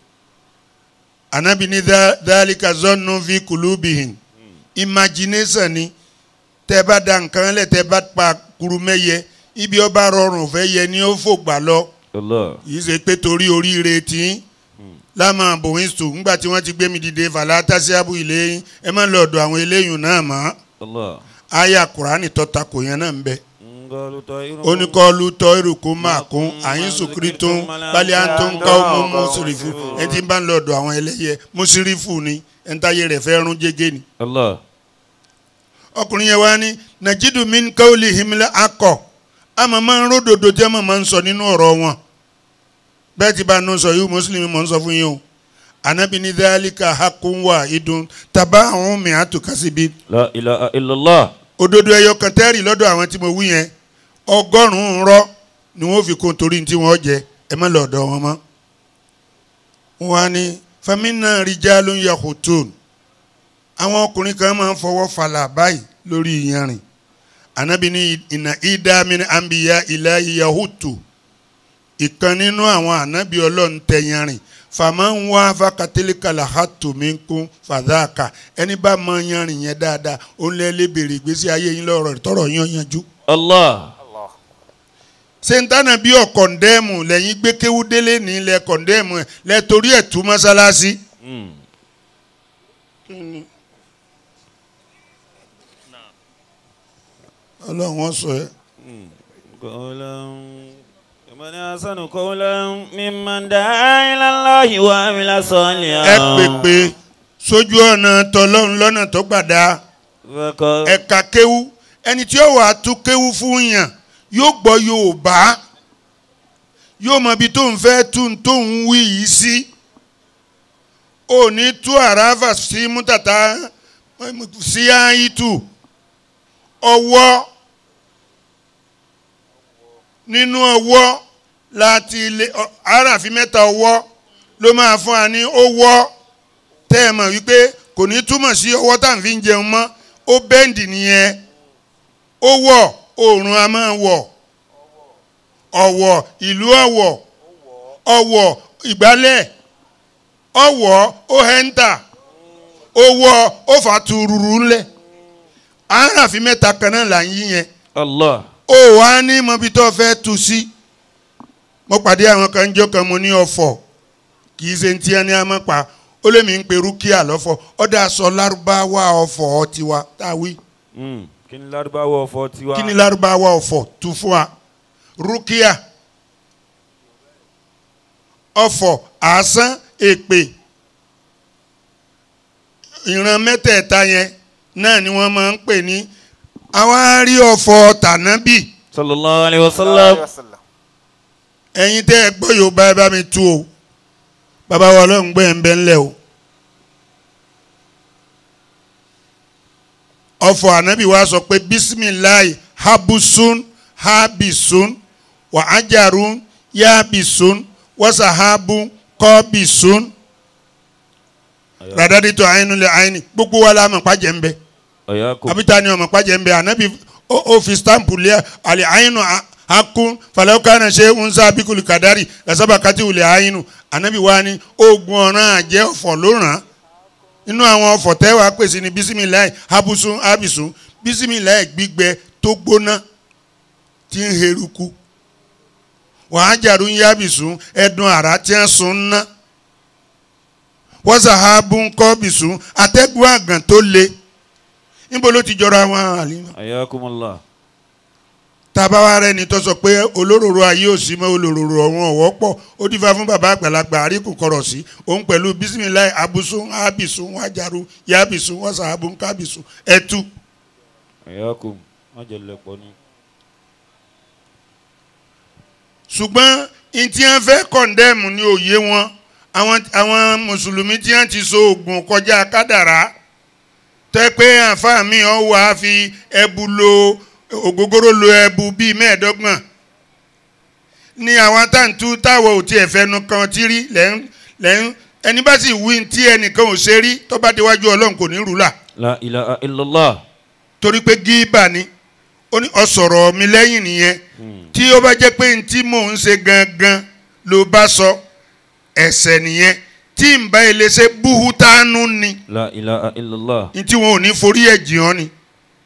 anabi ní dá- dálíkà zọ́nù fi kùlùbìhìn imagination ni tẹ́ bá da nǹkan lẹ̀ tẹ́ bá pa kuru mẹ́yẹ ibi ọba rọrùn fẹ́ yẹ ni ó fògbà lọ Allah. yìí ṣe pé torí oríire tí lámà bòwín sùn ńgbà tí wọ́n ti gbé mi dìde fàlà tásíábù ilé yín ẹ má lọ ọ̀dọ̀ àwọn eléyìí náà mọ́ Allah. aya kurani tọ́ta kò yẹn náà ń bẹ Ngalu ta'irukum. oníkọ́lu tọ́ ìrùkú máa kún àyín sùkúrì tó ń balẹ̀ à ń tó ń ká ọmọ mùsùlùfù ẹni tí ń bá ń lọ ọ̀dọ̀ àwọn ẹlẹ́yẹ mùsùlùfù ni ẹni táyé rẹ̀ fẹ́ rún jẹ́gẹ́ ni. Allah. ọkùnrin yẹn wá ní nàjídù min káwọlì himilẹ akọ àmọ́ máa ń ródòdó tí àmọ́ máa ń sọ nínú ọ̀rọ̀ wọn bẹ́ẹ̀ tí bá a nù sọ yìí mùsùlùmí mọ̀ ń sọ fún yín o anabi ní dhalika hakun wa idun taba àwọn mi àtúkásíbi La ilaha illallah. òdodo ẹyọ kan tẹ́rì lọ́dọ̀ àwọn tí mo wí yẹn ọgọ́rùn-ún rọ́ ni wọ́n fi kún torí tí wọ́n jẹ ẹ má lọ́dọ̀ wọn mọ́. wọ́n á ní famina rijalun yahutun àwọn ọkùnrin kan máa ń fọwọ́ falà báyìí lórí ìyanrìn ànábì ní ìnà ìdámin àmbìyá ilahi yahutu ìkan nínú àwọn ànábì ọlọ́run tẹ̀yanrìn fàmà ń wá fàkàtẹ́lẹ́kàlà hàtòmínkún fàdákà ẹni bá mọ yanrìn yẹn dáadáa ó ń lé lébèrè ìgbésí ayé yín lọ́rọ̀ tọrọ yín yanjú. Allah. sentana bí ọ̀kọ̀ndẹ́mù lẹ́yìn gbé kéwú délé ní ilẹ̀ kọ̀ndẹ́mù ẹ̀ lẹ́ torí ẹ̀ tú mọ́sálásí. Mm. ọlọ́run wọn sọ ẹ́. قولا ومن أحسن قولا ممن دعا إلى الله وعمل ẹ صالحا pèpè sójú ọ̀nà tọlọ́run lọ́nà tó gbàdá وقال ẹ̀ka kéwú ẹni tí ó wàá tú kéwú fún yàn yóò gbọ́ Yorùbá yóò mọ ibi tó ń fẹ́ tú tó ń wí yìí sí ò ní tú àràfà sí mútàtà sí àìtù ọwọ́ nínú ọwọ́ láti ilé ọ- àràfin mẹ́ta ọwọ́ ló máa fún wa ní ọwọ́ tẹ́ ẹ mọ̀ wípé kò ní túmọ̀ sí ọwọ́ tá à ń fi ń jẹun mọ́ ó bẹ́ǹdì nìyẹn ó wọ̀ oòrùn a máa wọ̀ ọ̀wọ̀ ìlú ọ̀wọ̀ ọ̀wọ̀ ìgbálẹ̀ ọ̀wọ̀ ó hẹ́ńtà owó ó fà tururu ńlẹ̀ àràfin mẹ́ta kan náà là ń yí yẹn Allah ó wá ní mọbi tó fẹ́ tu sí mo pàdé àwọn kan jọ kan mo ní ọ̀fọ̀ kì í ṣe ń tiẹ́ ní àmọ́ pa ó lè mí ń pe rúkìá lọ́fọ̀ ọ̀dà sọ lárúbáwá ọ̀fọ̀ tiwa tá a wí Mm. kí ni lárúbáwọ̀ ọ̀fọ̀ tiwa kí ni lárúbáwá ọ̀fọ̀ tu fún wa rúkìá ọ̀fọ̀ àásán èpè ìran mẹ́tẹ̀ẹ̀ta yẹn náà ni wọ́n máa ń pè ní àwa rí ọ̀fọ̀ tànábì sallallahu alayhi wa sallam ẹ̀yin tẹ́ ẹ gbọ́ yorùbá ẹ bá mi tú o bàbá wa ọlọ́run gbé ẹ̀ ń bẹ́ ńlẹ̀ o ọ̀fọ̀ ànábì wa sọ pé bisimilayi habusun habisun wà ájàrún yabisun wasahabu kọbisun radadi tó àyínú lẹ àyínú gbogbo wa la mọ̀ pàjẹ́ ń bẹ ọ̀yà kò abita ni ọmọ pàjẹ́ ń bẹ ànábì ó ó fi stampu lé àlẹ́ àyínú akún falẹ́wọ́kánà ṣe ń sá bíkúlù kàdárì lẹ́sàbà kátì wùlẹ̀ àyínú ànábì wa ni oògùn ọ̀ràn àjẹ́ ọ̀fọ̀ ló ràn án inú àwọn ọ̀fọ̀ tẹ́ wàá pèsè ní bisimilayi habusun abisun bisimilayi gbígbẹ tó gbóná tí ń heruku wàá jàdún yabisun ẹdun àrà tí ń sun ná wọ́n sàhábù ń kọ́ bìsùn atẹ́gùn àgàn tó le níbo ló ti jọra wọn àlìmọ́ ayakumullah tábà wá rẹ ni tó sọ pé olóróró ayé ò sí mọ́ olóróró ọ̀wọ́n ọ̀wọ́ pọ̀ ó dífá fún bàbá àgbàlagbà àríkù kọ̀rọ̀ sí òun pẹ̀lú bisimilayi abusun abisun wajaru yabisun wasahabu kabisun ẹtu ayakum wọn jẹ lẹpọ ni. ṣùgbọ́n ntí wọn fẹ́ kọ̀ndẹ́mù ní òye wọn àwọn àwọn mùsùlùmí tí wọn ti so oògùn kọjá kádàrá tẹ́ pé àǹfààní ọ̀ wá fi ẹbu lo ògógóró lo ẹbu bíi mẹ́ẹ̀ẹ́dọ́gbọ̀n ní àwọn táǹtú táwọ̀ ò tiẹ̀ fẹnu kan tí rí lẹ́yìn lẹ́yìn ẹni bá sì wí tí ẹnìkan ò ṣe rí tó bá déwájú ọlọ́run kò ní rúlà la ilaha illallah. torí pé gíbà ni ó ní ọ̀sọ̀rọ̀ mi lẹ́yìn nìyẹn tí ó bá jẹ́ pé ntí mò ń ṣe gangan ló bá sọ ẹ̀ṣẹ̀ nìyẹn tí n bá ilé ṣe búhútánú ni la ilaha illallah. ntí wọn ò ní forí ẹ̀ jì ọ́ ni.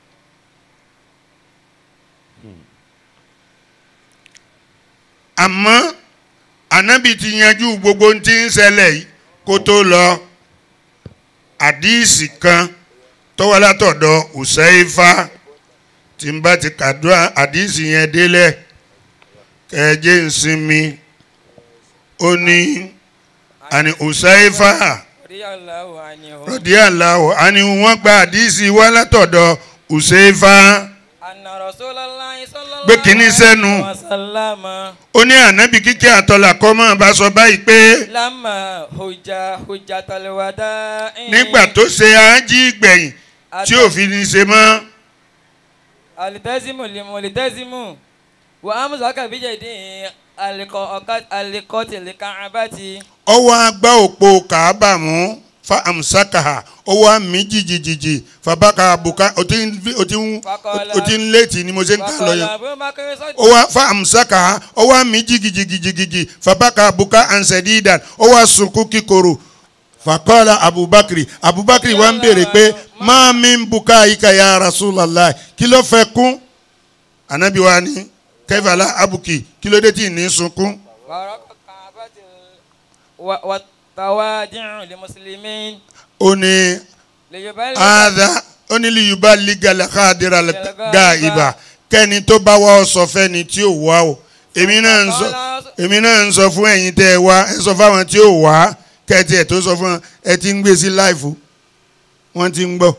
àmọ́ ànábì ti yanjú gbogbo ntí ń ṣẹlẹ̀ yìí kó tó lọ àdíìsì kan tó wá látọ̀dọ̀ Usaifa tí n bá ti kàdúrà àdíìsì yẹn délẹ̀ kẹjẹ ń sinmi ó ní àní Usaifa radiyallahu anhu rọ̀díàláwò àní wọ́n gba àdíìsì wá látọ̀dọ̀ Usaifa anna rasulallahi sallallahu Gbé kinní sẹ́nu. wa sallama ó ní ànábì kíkẹ́ àtọ́là kọ́ mọ́ bá sọ báyìí pé lamma hujja hujjatal wada'i nígbà tó ṣe ájí gbẹ̀yìn tí ò fi ní ṣe mọ́ alitazimu limulitazimu wa amsaka bijadi alikọti likaabati ọwọ́ agbá òpó kàábà mú fa amsakaha ọwọ́ àmì jìjìjìjì fàbákà àbùká ó ti ń ó ti ń ó ti ń létí ni mo ṣe ń kà lọ yẹn abubakar sọdí ọwọ́ fa amsakaha ọwọ́ àmì jìjìjìjìjì fàbákà àbùká ansẹ̀dídàn ọwọ́ àsunkún kíkorò fàkọ́lá abubakar abubakar wa ń béèrè pé máa mi ń buká ika ya rasulallah kí ló fẹ́ kún anabi wa ni kẹfàlá abuki kí ló dé tí ì ní sunkún. wàrọ̀kọ̀ kaabati wa tawadi'u limuslimin ó ní liyubali ada ó ní liyuba ligala kadira ga ibà kẹ́ni tó bá wá ọ sọ fẹ́ni tí ò wá o èmi náà ń sọ èmi náà ń sọ fún ẹ̀yin tẹ́ ẹ wá ẹ sọ fáwọn tí ò wá kẹ́tì ẹ̀ tó sọ fún wọn ẹ ti ń gbé sí láìfù wọ́n ti ń gbọ́.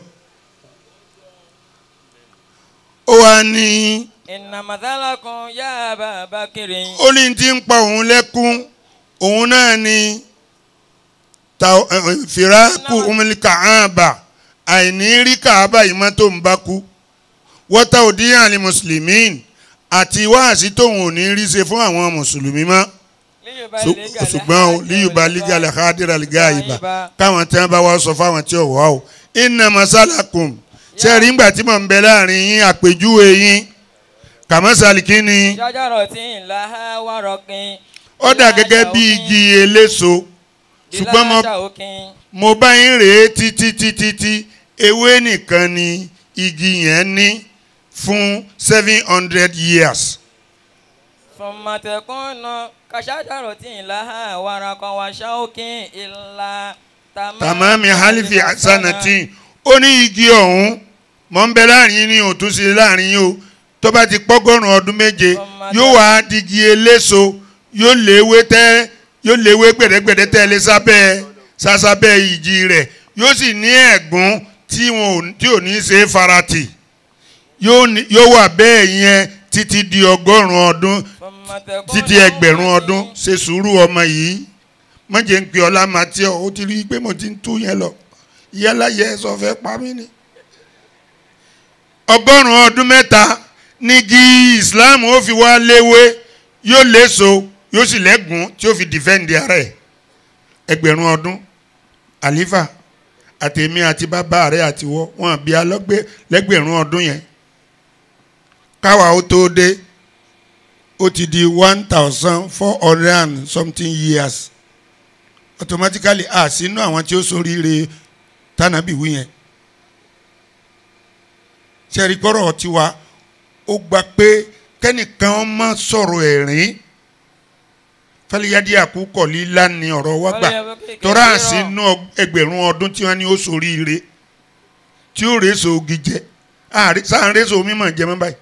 ó wá ní inna mathalakun ya ababakiri ó ní tí ń pa òun lẹ́kún òun náà ní ta- ẹ, ẹ, fìràkù umili kàába àìní rí kàába yìí mọ́ tó ń bá kú wọ́tá òdíyàn ní mùsùlùmí àti wáàsí tóun ò ní rí ṣe fún àwọn mùsùlùmí mọ́ Ṣù- ṣùgbọ́n o líyùbá lígàlẹ̀ kádìrà lígà ìbà káwọn tí wọ́n bá wá sọ fáwọn tí ò wá o iná masalakum sẹ́ẹ̀rí ńgbà tí mò ń bẹ láàrin yín àpèjúwe yín kàmásàlì kí ni ṣájàrọ̀ tí ń la ha wárọ̀kin. ó dà gẹ́gẹ́ bí igi eléso ṣùgbọ́n mo mo bá yín rèé títí títí tí ewé nìkan ni igi yẹn ní fún seven hundred years. fọmọtẹkùnà kàṣájàrọ̀ tí ń la ha wárọ̀kan wá ṣáòkìn ìlà tàmámi halifi asanatin ó ní igi ọ̀hún mọ̀ ń bẹ láàrin yín ní òtún sí láàrin yín o tó bá ti pọ́gọ́rùn ọdún méje yóò wá digi eléso yóò léwé tẹ́ yóò léwé gbẹ̀dẹ́gbẹ̀dẹ́ tẹ́lẹ̀ sábẹ́ sásábẹ́ ìjì rẹ̀ yóò sì ní ẹ̀gún tí wọn ò tí ò ní ṣe é farati yóò ní- yóò wà bẹ́ẹ̀ yẹn títí di ọgọ́rùn ọdún títí ẹgbẹ̀rún ọdún ṣe sùúrù ọmọ yìí mọ̀jẹ̀ ń pè ọlá matthew ó ti rí i pé mo ti ń tú yẹn lọ yálà yẹ ẹ sọ fẹ́ pa mí ni. ọgọ́rùn-ún ọdún mẹ́ta nígi islam ó fi wá léwé yóò léso yóò sì lẹ́gùn tí ó fi dìfẹ́ǹdì ara ẹ̀ ẹgbẹ̀rún ọdún àlífà àtẹ̀mí àti bàbá rẹ̀ àti wọ́ wọn bí alọ́gbé lẹ́gbẹ̀rún ọdún yẹn káwa ó tó dé ó ti di one thousand four hundred and something years automatically a sínú àwọn tí ó ṣoríire tànàbí wí yẹn sẹ́rí kọ́rọ̀ tiwa ó gba pé kẹ́nìkan má sọ̀rọ̀ ẹ̀rín fẹ́lẹ́yàdí àkúkọ̀ líla ni ọ̀rọ̀ wa gbà tọ́ra sínú ẹgbẹ̀rún ọdún tí wọ́n ní ó soríire tí ó rèé so ogi jẹ àárí- sáà ń rèé so mímọ̀ jẹ mọ́ báyìí.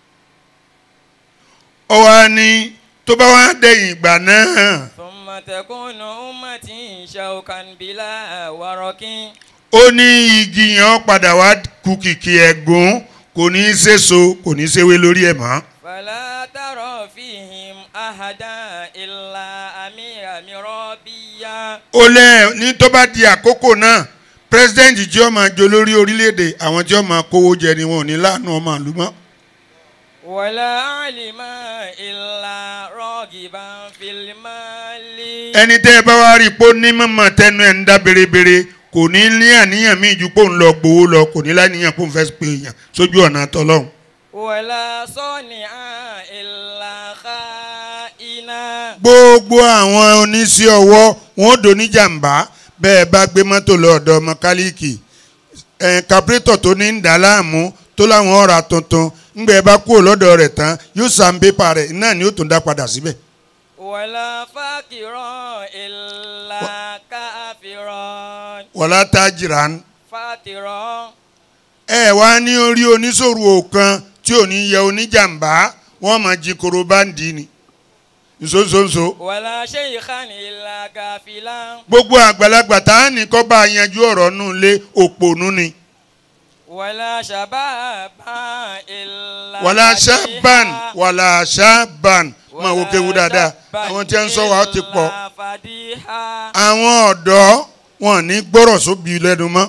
ọwọ́ ni tó bá wá dẹ̀yìn ìgbà náà ثم تكون أمتي شوكا بلا ورق ó ní igi yẹn ó padà wá kú kìkì ẹ̀gún kò ní í séso kò ní í séwé lórí ẹ̀ mọ́. فلا ترى فيهم أحدا إلا أمير مرابيا ó lẹ́ ní tó bá di àkókò náà pírẹsidẹ́ǹtì tí ó máa jọ lórí orílẹ̀-èdè àwọn tí ó máa kówó jẹ ni wọn ò ní láàánú ọmọ àlùmọ́. ولا علما إلا راغبا في المال ẹni tẹ́ ẹ bá wá rí i pé ó ní mọ̀mọ́ tẹnu ẹ̀ ń dá berebere kò ní ní àníyàn míì ju pé òun lọ gbowó lọ kò ní láníyàn pé òun fẹ́ pe èèyàn sójú ọ̀nà tọ́lọ́hún. ولا صانعا إلا خائنا gbogbo àwọn oníṣẹ́ ọwọ́ wọn ò dòní jàǹbá bẹ́ẹ̀ bá gbé mọ́tò lọ ọ̀dọ̀ mọkálíìkì ẹ̀ kápẹ́tọ̀ tó ní ń dà láàmú tó láwọn ọ̀rà tuntun ńgbẹ́ bá kúrò lọ́dọ̀ rẹ̀ tán yóò sàn pépà rẹ̀ náà ni ó tún dá padà síbẹ̀. ولا فاكرا إلا كافرا wọ́lá tájìrán فاترا ẹ wá ní orí oníṣòro kan tí ò ní yẹ oníjàǹbá wọ́n máa jí koro báńdì ni nsonsonso ولا شيخا إلا كافلا gbogbo àgbàlagbà tá a ní kọ́ bá a yanjú ọ̀rọ̀ nù lé òpònú ni ولا شبابا إلا wàlá بديها. ṣábàn wàlá ṣábàn máa wo kéwu dáadáa àwọn tí ń sọ wa ó ti pọ̀ إلا فديها. àwọn ọ̀dọ́ wọn ní gbọ́rọ̀ sóbi lẹ́nu mọ́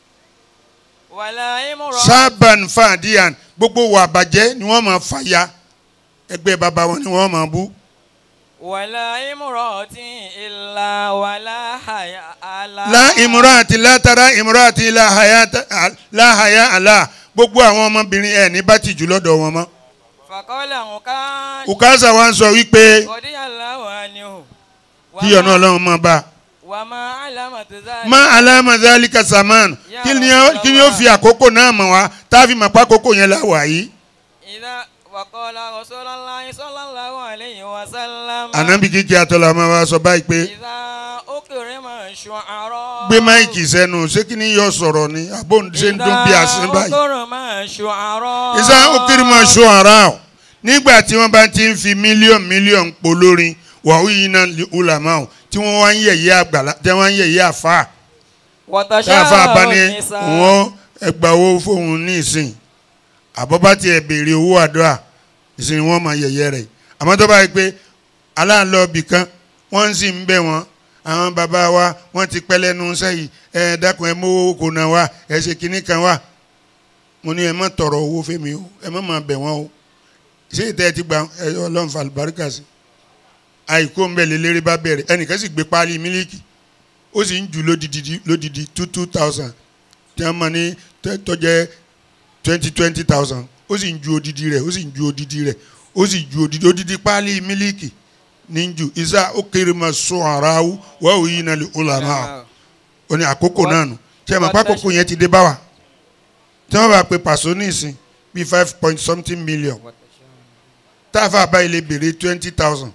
ولا امرأة ṣábàn fàdíyàn gbogbo wà bàjẹ́ ni wọ́n máa fàya ẹgbẹ́ bàbá wọn ni wọ́n máa bú ولا امرأة إلا ولا حياء لها la ìmúra àti látara ìmúra àti láhàyà àlà gbogbo àwọn ọmọbìnrin ẹ̀ ní bá ti jù lọ́dọ̀ wọn mọ́ فقال عكاش ukasa wa ń sọ wípé رضي الله عنه kí ọ̀nà ọlọ́run máa bá a. وما علامة ذلك má alámàzálíkà saman kí ni ó- kí ni ó fi àkókò náà mọ̀ wá tá a fi mọ̀ pé àkókò yẹn la wà yìí. إذا وقال رسول الله صلى الله عليه وسلم ànábì kíkí àtọ́lá máa wá sọ báyìí pé إذا أكرم الشعراء gbé máìkì sẹ́nu ṣé kí ni yóò sọ̀rọ̀ ni àbó ṣe ń dún bí àsín إذا báyìí. أكرم الشعراء ìsá òkèrè máa ṣó ara o nígbà tí wọ́n bá ti ń fi mílíọ̀nù mílíọ̀nù polórin wàhù yìí náà lè ulama o tí wọ́n wá ń yẹ̀yẹ́ àgbàlá tí wọ́n wá ń yẹ̀yẹ́ àfa táàfà bá وتشاء ní النساء wọ́n ẹgbà owó fóun ní ìsìn àbọ̀bá tiẹ̀ béèrè owó àdúrà ìsìn wọ́n máa yẹ̀yẹ́ rẹ̀ àmọ́ tó bá yẹ pé aláàlọ́ ibì kan wọ́n ń sì ń bẹ̀ wọ́n àwọn bàbá wa wọ́n ti pẹ́ lẹ́nu sẹ́yìn ẹ dákun ẹ mówó kò náà wá ẹ ṣe kinní kan wá mo ní ẹ má tọrọ owó fẹ́mi o ẹ má máa bẹ̀ wọ́n o ṣé ìtẹ́ ẹ ti gba ẹ ọlọ́run fa àlùbáríkà sí àìkú ń bẹ̀ lélẹ́rẹ́ bá bẹ̀rẹ̀ ẹnìkan sì gbé páálí mílíkì ó sì ń jù lódìdí lódìdí two two thousand tí wọ́n mọ̀ ní tẹ́- tó jẹ́ twenty twenty thousand ó sì ń ju odidi rẹ̀ ó sì ń ju odidi rẹ̀ ó sì ju odidi odidi páálí mílíkì ní ń ju isa ó kéré ma sọ ara wù wà ó yí nàlẹ́ ọ̀làmà ó ní àkókò náà nù tí ẹ mọ̀ pé àkókò yẹn ti dé bá wa tí wọ́n bá pe pàṣọ ní ìsìn bíi five point something million táàfà báyìí lè béèrè twenty thousand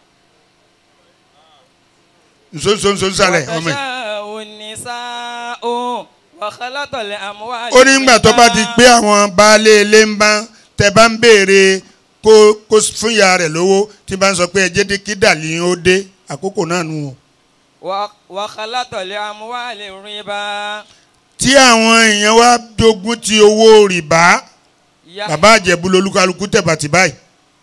nsonsonso sálẹ̀ ọmọ yìí. وتشاء النساء وخلط الأموال ó ní ìgbà tó bá ti pé àwọn baálé ilé ń bá tẹ bá ń béèrè kó kó fún ìyá rẹ̀ lówó tí bá ń sọ pé ẹ jẹ́ dé kí dàlí ó dé àkókò náà nù o. و- وخلط الأموال الربا tí àwọn èèyàn wá dogun ti owó rìbá يح- bàbá àjẹbù lolúkálukú tẹ̀bàtì báyìí.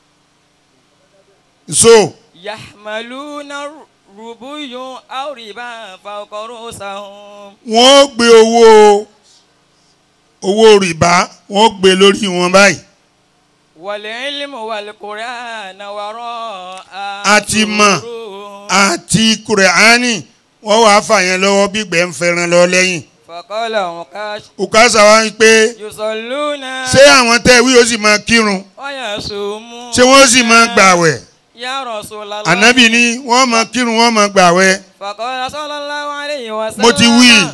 so يحملون ربي أو ربا فوق رؤوسهم wọ́n gbé owó owó rìbá wọ́n gbé lórí wọn báyìí. والعلم والقرآن وراء àti mọ̀ ظهورهم. àti kùrẹ́ánì wọ́n wàá fà yẹn lọ́wọ́ bí gbẹ̀ ń fẹ́ràn lọ lẹ́yìn. فقال عكاش òkàṣà wa ń pé يصلون ṣé àwọn tẹ́ wí ó sì máa kírun ويصومون ṣé wọ́n sì máa gbàwẹ̀ يا رسول الله ànábì ní wọ́n máa kírun wọ́n máa gbàwẹ̀ فقال صلى الله عليه وسلم mo ti wí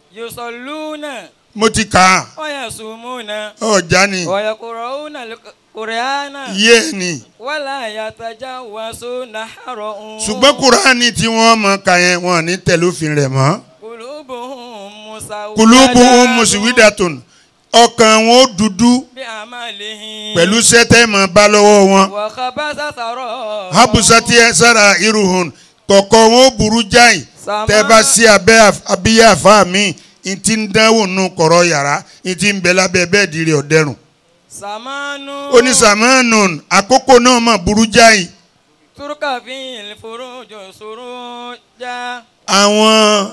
يصلون mo ti kà á ويصومون ọjà ni ويقرؤون الق- kùrẹ́ánà yé ni wàlá yàtàjà wàásù nàárọ̀ òun. ṣùgbọ́n kuraani tí wọ́n mọ ka yẹn wọn ní tẹ̀lé òfin rẹ̀ mọ́ kulubuhum musawwada. kulubu musiwidatun ọkàn wọn ó dúdú bí amalihim. pẹ̀lú sẹ́tẹ́ mọ̀ bá lọ́wọ́ wọn wa khabasa sarọ̀. habusati sara iruhun kọ̀kọ́ wọn ó burú jáì Sama- tẹ́ bá sí abẹ́ àf- abíyá àfa mi n ti ń dánwò nù kọ̀rọ̀ yàrá n ti ń bẹ lábẹ́ bẹ́ẹ̀ di rẹ̀ ọ̀dẹ́rùn samanu. onísàmánù àkókò náà mà burú jáì turka fil furuju suruja. àwọn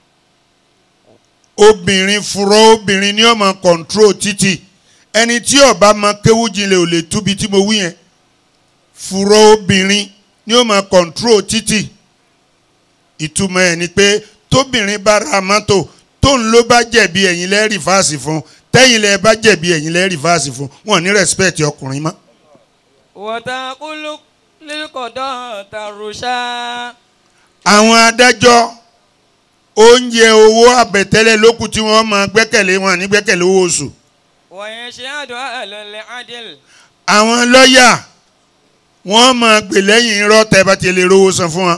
obìnrin furọ obìnrin ni ó máa kọ̀ǹtró títì ẹni tí ó bá máa kéwú jinlẹ̀ ò lè túbi tí mo wí yẹn furọ obìnrin ni ó máa kọ̀ǹtró títì ìtumọ̀ ẹ̀ ni pé tóbìnrin bá ra mọ́tò tóun ló bá jẹ̀bi ẹ̀yin lẹ́ rìfáàsì fún tẹ́yìn lẹ́ bá jẹ̀bi ẹ̀yin lẹ́ rìfáàsì fún wọn ní rẹ́spẹ̀tì ọkùnrin mọ́. wọ́tàkùlù lílùkọ̀dọ̀ tàrúṣà. àwọn adájọ́ oúnjẹ owó àbẹ̀tẹ́lẹ̀ lókù tí wọ́n máa gbẹ́kẹ̀lé wọn ní gbẹ́kẹ̀lé owó oṣù wọ̀nyẹn ṣe àdó àlọ́lẹ̀ adìl. àwọn lọ́ọ̀yà wọ́n máa gbè lẹ́yìn irọ́ tẹ́ bá ti lè rówó san fún wọn.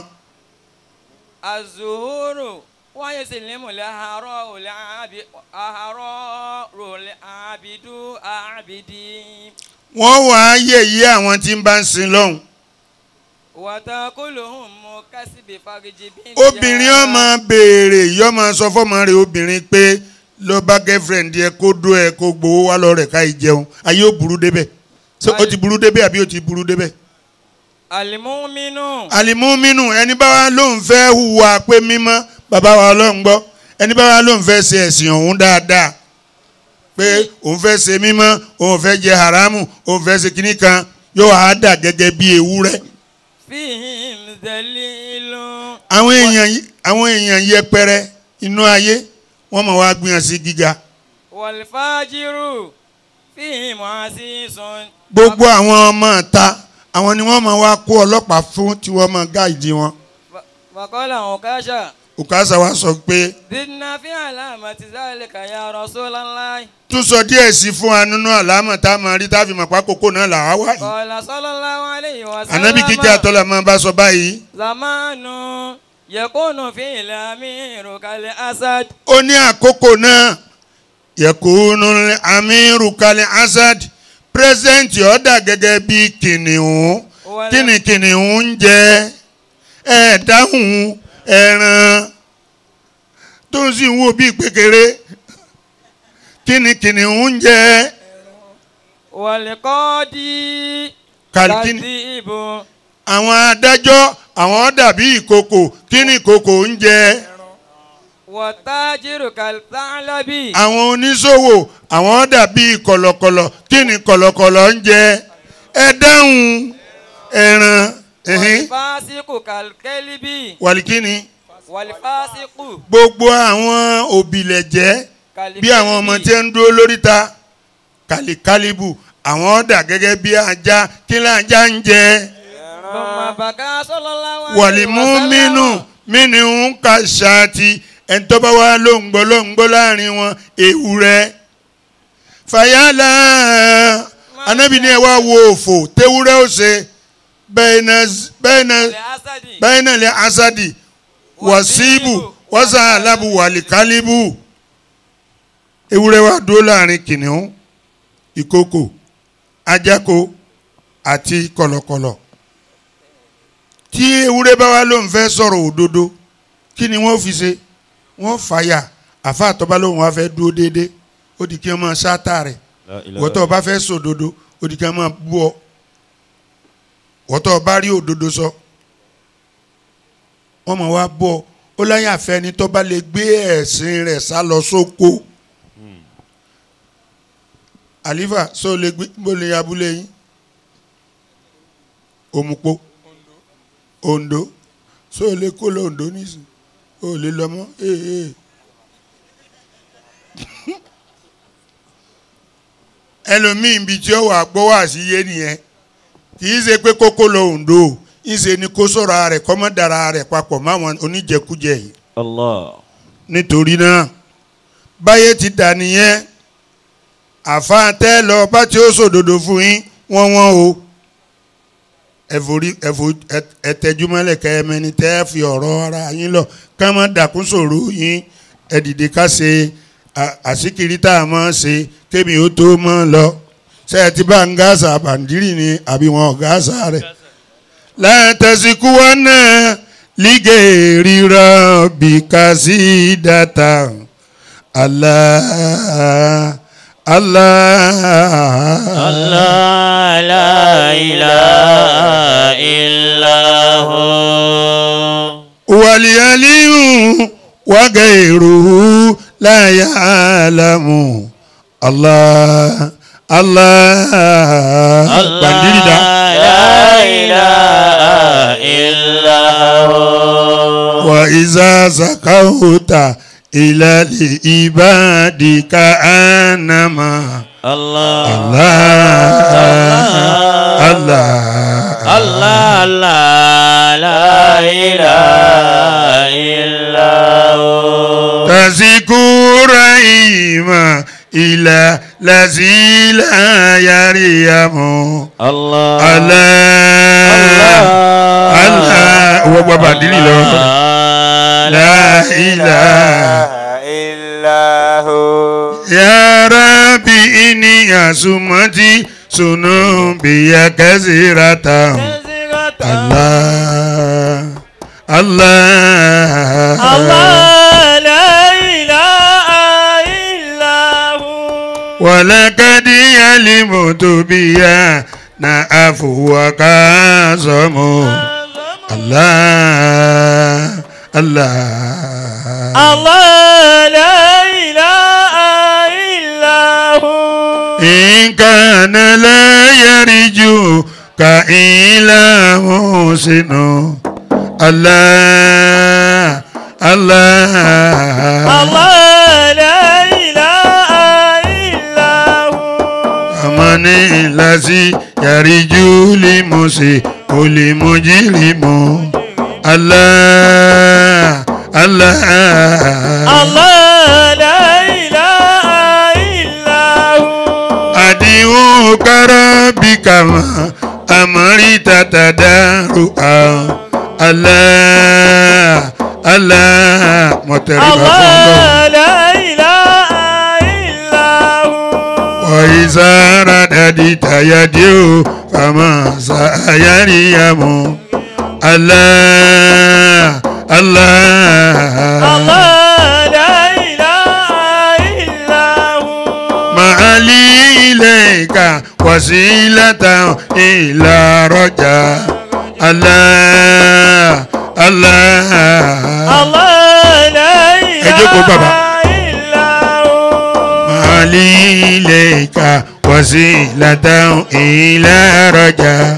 azuhuru wọ́n yẹ sílẹ̀mù lẹ́hàárọ̀ òlẹ̀ àbí àhàárọ̀ rọ̀lẹ̀ àbídú àbídí. wọ́n wà á yẹ̀yẹ́ àwọn tí ń bá ń sin lọ́hùn. wọ́tàkùlù mú kásìbì fagijì bí. obìnrin ó máa béèrè yó máa sọ fọ́mọ rẹ̀ obìnrin pé lọ bá girlfriend yẹ kó dó ẹ kó gbowó wá lọ rẹ̀ ká ì jẹun ayé ó burú débẹ̀ ṣé ó ti burú débẹ̀ àbí ó ti burú débẹ̀. alimuminu. alimuminu ẹni bá wa lóun fẹ́ hùwà pé mímọ́ bàbá wa ọlọ́run gbọ́ ẹni bá wa lóun fẹ́ ṣe ẹ̀sìn ọ̀hún dáadáa pé òun fẹ́ ṣe mímọ́ òun fẹ́ jẹ haramu òun fẹ́ ṣe kinní kan yóò wá dà gẹ́gẹ́ bí ewúrẹ́. fihim dalilu. àwọn èèyàn yí- àwọn èèyàn yẹpẹrẹ inú ayé wọ́n mọ̀ wá gbìyànjú sí gíga wàlfàjìrù fihim asisun. gbogbo àwọn ọmọ ta àwọn ni wọ́n mọ̀ wá kó ọlọ́pàá fún tí wọ́n mọ̀ gáàdì wọn. fakọ́lá òkàṣà. òkàṣà wa sọ pé zidna fi alamati zalika ya rasulallah. tún sọ díẹ̀ sí fún wa nínú àlámọ̀ tá a máa rí tá a fi mọ̀ pákókó náà là wá wá yìí. qala sallallahu alayhi wa sallam. ànábì kíkẹ́ àtọ́lá máa bá sọ báyìí. zamanu yakunu fi lamiru kal asad. ó ní àkókò náà yẹkùnú amiru kali asad pírẹsidẹ́ǹtì ọ̀dà gẹ́gẹ́ bí kìnìún kíni kìnìún ń jẹ ẹ dáhùn ẹran tó ń sì ń wò bí pékeré kíni kìnìún ń jẹ wàlíkọ́dí. kàlíkìnì kàdíbù. àwọn adájọ́ àwọn dàbí ìkòkò kíni ìkòkò ń jẹ wàtájìrù kàltálábì. àwọn oníṣòwò àwọn dàbí kọ̀lọ̀kọ̀lọ̀ kíni kọ̀lọ̀kọ̀lọ̀ ń jẹ ẹ dáhùn ẹran ẹ̀hìn wàlífàsíkù kàlkẹ́líbì. wàlíkìnì wàlífàsíkù. gbogbo àwọn òbílẹ̀jẹ́ bí àwọn ọmọ tí ń dúró lóríta kàlíkálíbù àwọn dà gẹ́gẹ́ bí ajá kí ni ajá ń jẹ Bọ̀mọ̀ bàgá sallallahu alaihi wàlímú wasallam. mínú mínú ń ka ṣáàtì ẹ̀ńtọ́ba wa ló ń gbọ́ ló ń gbọ́ láàrin wọn ewúrẹ́ fàyàlà anábì ní ẹ wá wo òfò tewúrẹ́ ó ṣe bẹ́ẹ̀ náà bẹ́ẹ̀ náà Lè Asadi. bẹ́ẹ̀ náà lè asadi wàsíbù wàsà alábù wàlíkálíbù ewúrẹ́ wa dúró láàrin kìnìún ìkókò ajáko àti kọ̀lọ̀kọ̀lọ̀ tí ewúrẹ́ bá wá ló ń fẹ́ sọ̀rọ̀ òdodo kí ni wọ́n fi ṣe wọ́n fàyà àfa àtọ́ba lóhùn wá fẹ́ dúró déédéé ó di kí wọ́n máa ṣáàtà rẹ̀ La ilaha wọ́tọ̀ bá fẹ́ sòdodo ó di kí wọ́n máa bú ọ wọ́tọ̀ bá rí òdodo sọ wọ́n máa wá bú ọ ó láyé àfẹ́ni tó bá lè gbé ẹ̀sìn rẹ̀ sá lọ sóko àlífà sọ lè gbé bó lè abúlé yín òmùpó ondo sọ lè kó lọ ondo nísìn ó lè lọ mọ́ ee ee. ẹlòmíì ibi tí ó wà gbọ́ wá sí yé nìyẹn kì í ṣe pé kókó lọ òǹdó ìṣe ni kó sọ̀rọ̀ rẹ̀ kọ́mọ́ dára rẹ̀ papọ̀ máwọn oníjẹkújẹ yìí Allah. nítorí náà báyé ti dà nìyẹn àfáà tẹ́ lọ bá tí ó sòdodo fún yín wọ́n wọ́n o ẹ̀fọ́rí ẹ̀fọ́ ẹ̀tẹ̀júmọ́lẹ̀ kẹ́mẹ́ni tẹ́ ẹ fi ọ̀rọ̀ ara yín lọ ká má dàkún sòrò yín ẹ̀dìdì ká ṣe à- àsìkiri tá a máa ṣe kémi ó tó mọ́ lọ ṣe ẹ ti bá ń gáàsà bàǹdírì ni àbí wọn ò gáàsà rẹ̀ látàsíkú wọn náà lígè rírọ̀ bí kásí dàtà Allah Allah الله لا إله إلا هو واليلي وغيره لا يعلم الله الله بنديري دا لا إله إلا هو وإذا سكوت إلى العباد كأنما الله الله الله الله لا لا إله إلا هو تذكر إيما إلى الذي لا يريم الله الله الله هو بابا ديري لو لا إله إلا هو يا ربي إني أسمتي سنوبي كثيرة الله الله الله لا إله إلا هو ولقد علمت بها نعفوك عظم الله الله الله لا إله إلا هو إن كان لا يرجوك إلا محسن الله الله الله لا إله إلا هو أمن الذي يرجو لمسي ولمجرم الله الله الله لا إله إلا هو أدعوك ربي كما أمرت تدارؤا الله الله مترفع الله لا إله إلا هو وإذا رددت يديه فما سيريم الله الله الله لا إله إلا هو ما لي إليك وسيلة إلى رجاء الله الله الله لا Ẹ jókòó, bàbá. إله إلا هو ما لي إليك وسيلة إلى رجاء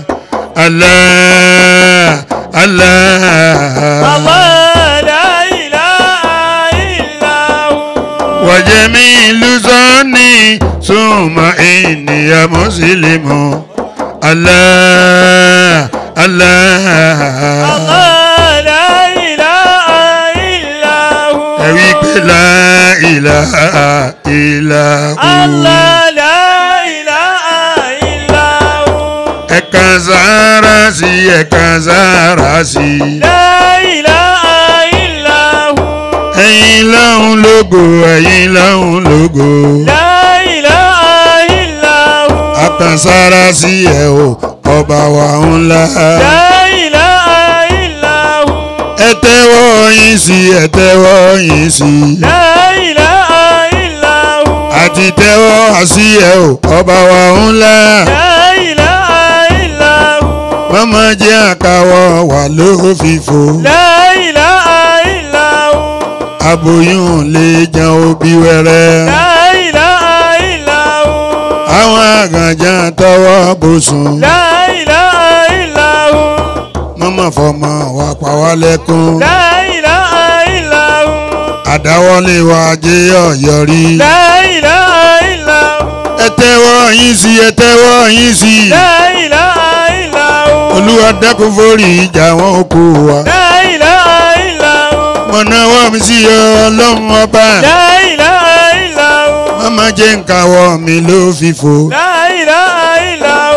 الله الله الله لا إله إلا هو وجميل ظني ثم إني مسلم الله الله الله لا إله إلا هو ẹ wí pé la ilaha illa hu الله لا إله إلا هو ẹ kan sára sí ẹ kan sára sí لا إله إلا هو ẹ̀yin lọ́hùn lógo ẹ̀yin lọ́hùn lógo لا إله إلا هو a kan sára sí ẹ o ọba wa ńlá لا إله إلا هو ẹ tẹ́wọ́ yín sí ẹ tẹ́wọ́ yín sí. لا إله إلا هو àti tẹ́wọ́ sí ẹ o ọba wa ńlá لا إله إلا هو wọ́n máa jẹ́ àkàwọ́ wà ló fìfò لا إله إلا هو aboyún lè jẹun òbí wẹ́rẹ́ لا إله إلا هو àwọn àgànjà tọwọ́ bùsùn لا إله إلا هو mọ́mọ́ fọmọ wà pa wá lẹ́kún لا إله إلا هو àdáwọ́lé wa jẹ́ ọ̀yọ́rí لا إله إلا هو ẹ tẹ́wọ́ yín sí ẹ tẹ́wọ́ yín sí لا إله إلا هو olúwa dákun forí ìjà wọn kú wa لا إله إلا هو mọ̀nà wọ́n mi sí ọlọ́run ọba لا إله إلا هو mọ́mọ́ jẹ́ nkàwọ́ mi ló fìfò. لا إله إلا هو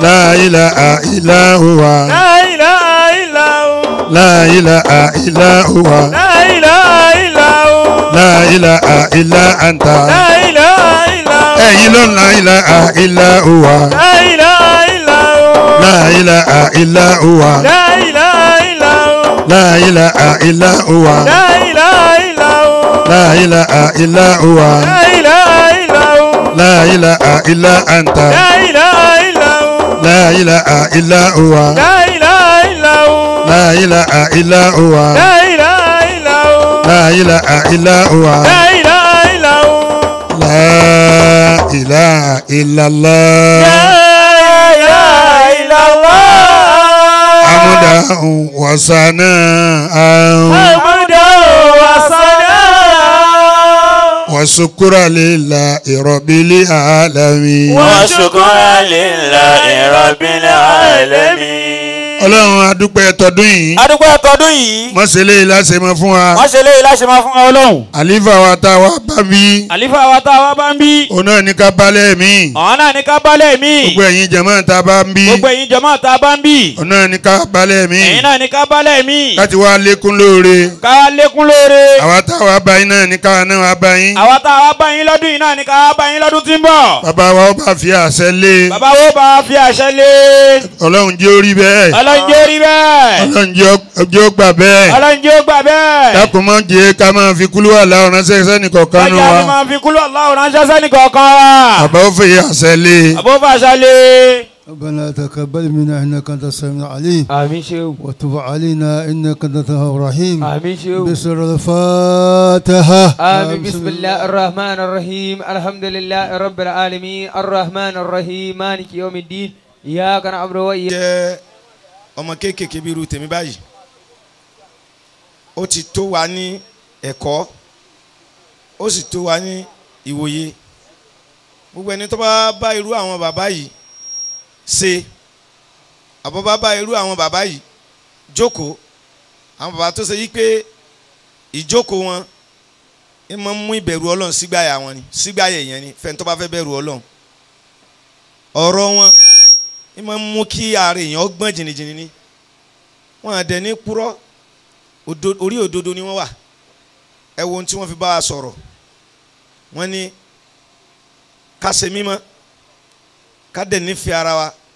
لا إله إلا هو لا إله إلا هو لا إله إلا هو لا إله إلا هو لا إله إلا أنت لا إله إلا هو ẹ̀yin ló ń la ilaha illa huwa لا إله إلا هو la ilaha illa huwa لا إله إلا هو la ilaha illa huwa لا إله إلا هو la ilaha illa huwa لا إله إلا هو la ilaha illa anta لا إله إلا هو la ilaha illa huwa لا إله إلا هو la ilaha illa huwa لا إله إلا هو la ilaha illa huwa لا إله إلا هو la ilaha illallah لا إله إلا الله amudahu wasana'ahu حمدا وصلاة wasukura lillahi rabbil alamin. وشكرا لله رب العالمين. ọlọ́run adúpẹ́ tọdún yìí adúgbò ẹ̀tọ́dún yìí mọ́sẹ̀lẹ̀ ìlàsẹ̀ mọ́ fún wa wọ́n ṣe léyìí láṣẹ máa fún ọlọ́run. àlífà wa tá a wá bá bí àlífà wa tá a wá bá ń bí òun náà ní ká balẹ̀ mí ọ̀hún náà ní ká bálẹ̀ mí gbogbo ẹ̀yin jẹ̀mọ́ tá a bá ń bí gbogbo ẹ̀yin jọmọ́ tá a bá ń bí òun náà ní ká balẹ̀ mí ẹ̀yin náà ní ká bálẹ̀ mí láti wá lékún lóore ká lékún lóore àwa tá a wá bá yín náà ní ká náà wá bá yín àwa tá a wá bá yín lọ́dún yìí náà ní ká wá bá yín lọ́dún tí ń bọ̀ bàbá wa ó bá fi àṣẹ lé bàbá wo bá a fi àṣẹ lé ọlọ́run jẹ́ orí bẹ́ẹ̀ ọlọ́njẹ́ rí bẹ́ẹ̀ ọlọ́run jẹ́ ó- jẹ́ ó gbà bẹ́ẹ̀ ọlọ́njẹ́ ó gbà bẹ́ẹ̀ dákun mọ́ jẹ́ ká máa fi kúlú wà láwọn ránṣẹ́ sẹ́ni kọ̀ọ̀kan nù ọjà wa ni máa fi kúlọ̀ aláwọ̀ ránṣẹ́ sẹ́ni kọ̀ọ̀kan wa bàbá ó fèyí àṣẹ lé àbó fàṣà lé. ربنا تقبل منا انك انت السميع العليم àmín ṣeun وتب علينا انك انت التواب الرحيم àmín ṣeun. بسر الفاتحه آمين بسم الله الرحمن الرحيم الحمد لله رب العالمين الرحمن الرحيم مالك يوم الدين إياك نعبد وإياك jẹ́ ọmọ kéékèèké bíi irú tèmi báyìí ó ti tó wa ní ẹ̀kọ́ ó sì tó wa ní ìwòye gbogbo ẹni tó bá bá irú àwọn bàbá yìí ṣe àbọ̀ bá bá irú àwọn bàbá yìí jókòó àwọn bàbá tó ṣe yí pé ìjókòó wọn ẹ máa ń mú ìbẹ̀rù ọlọ́run sígbàyà wọn ni sígbàyà èèyàn ni fẹ́ni tó bá fẹ́ bẹ̀rù ọlọ́run ọ̀rọ̀ wọn ẹ máa ń mú kí ààrẹ èèyàn gbọ́n jìnnìjìnnì ni wọn àdẹ ní purọ́ odo- orí òdodo ni wọ́n wà ẹ wo ohun tí wọ́n fi bá wa sọ̀rọ̀ wọ́n ní ká ṣe mímọ́ ká dẹ̀ nífẹ̀ẹ́ ara wa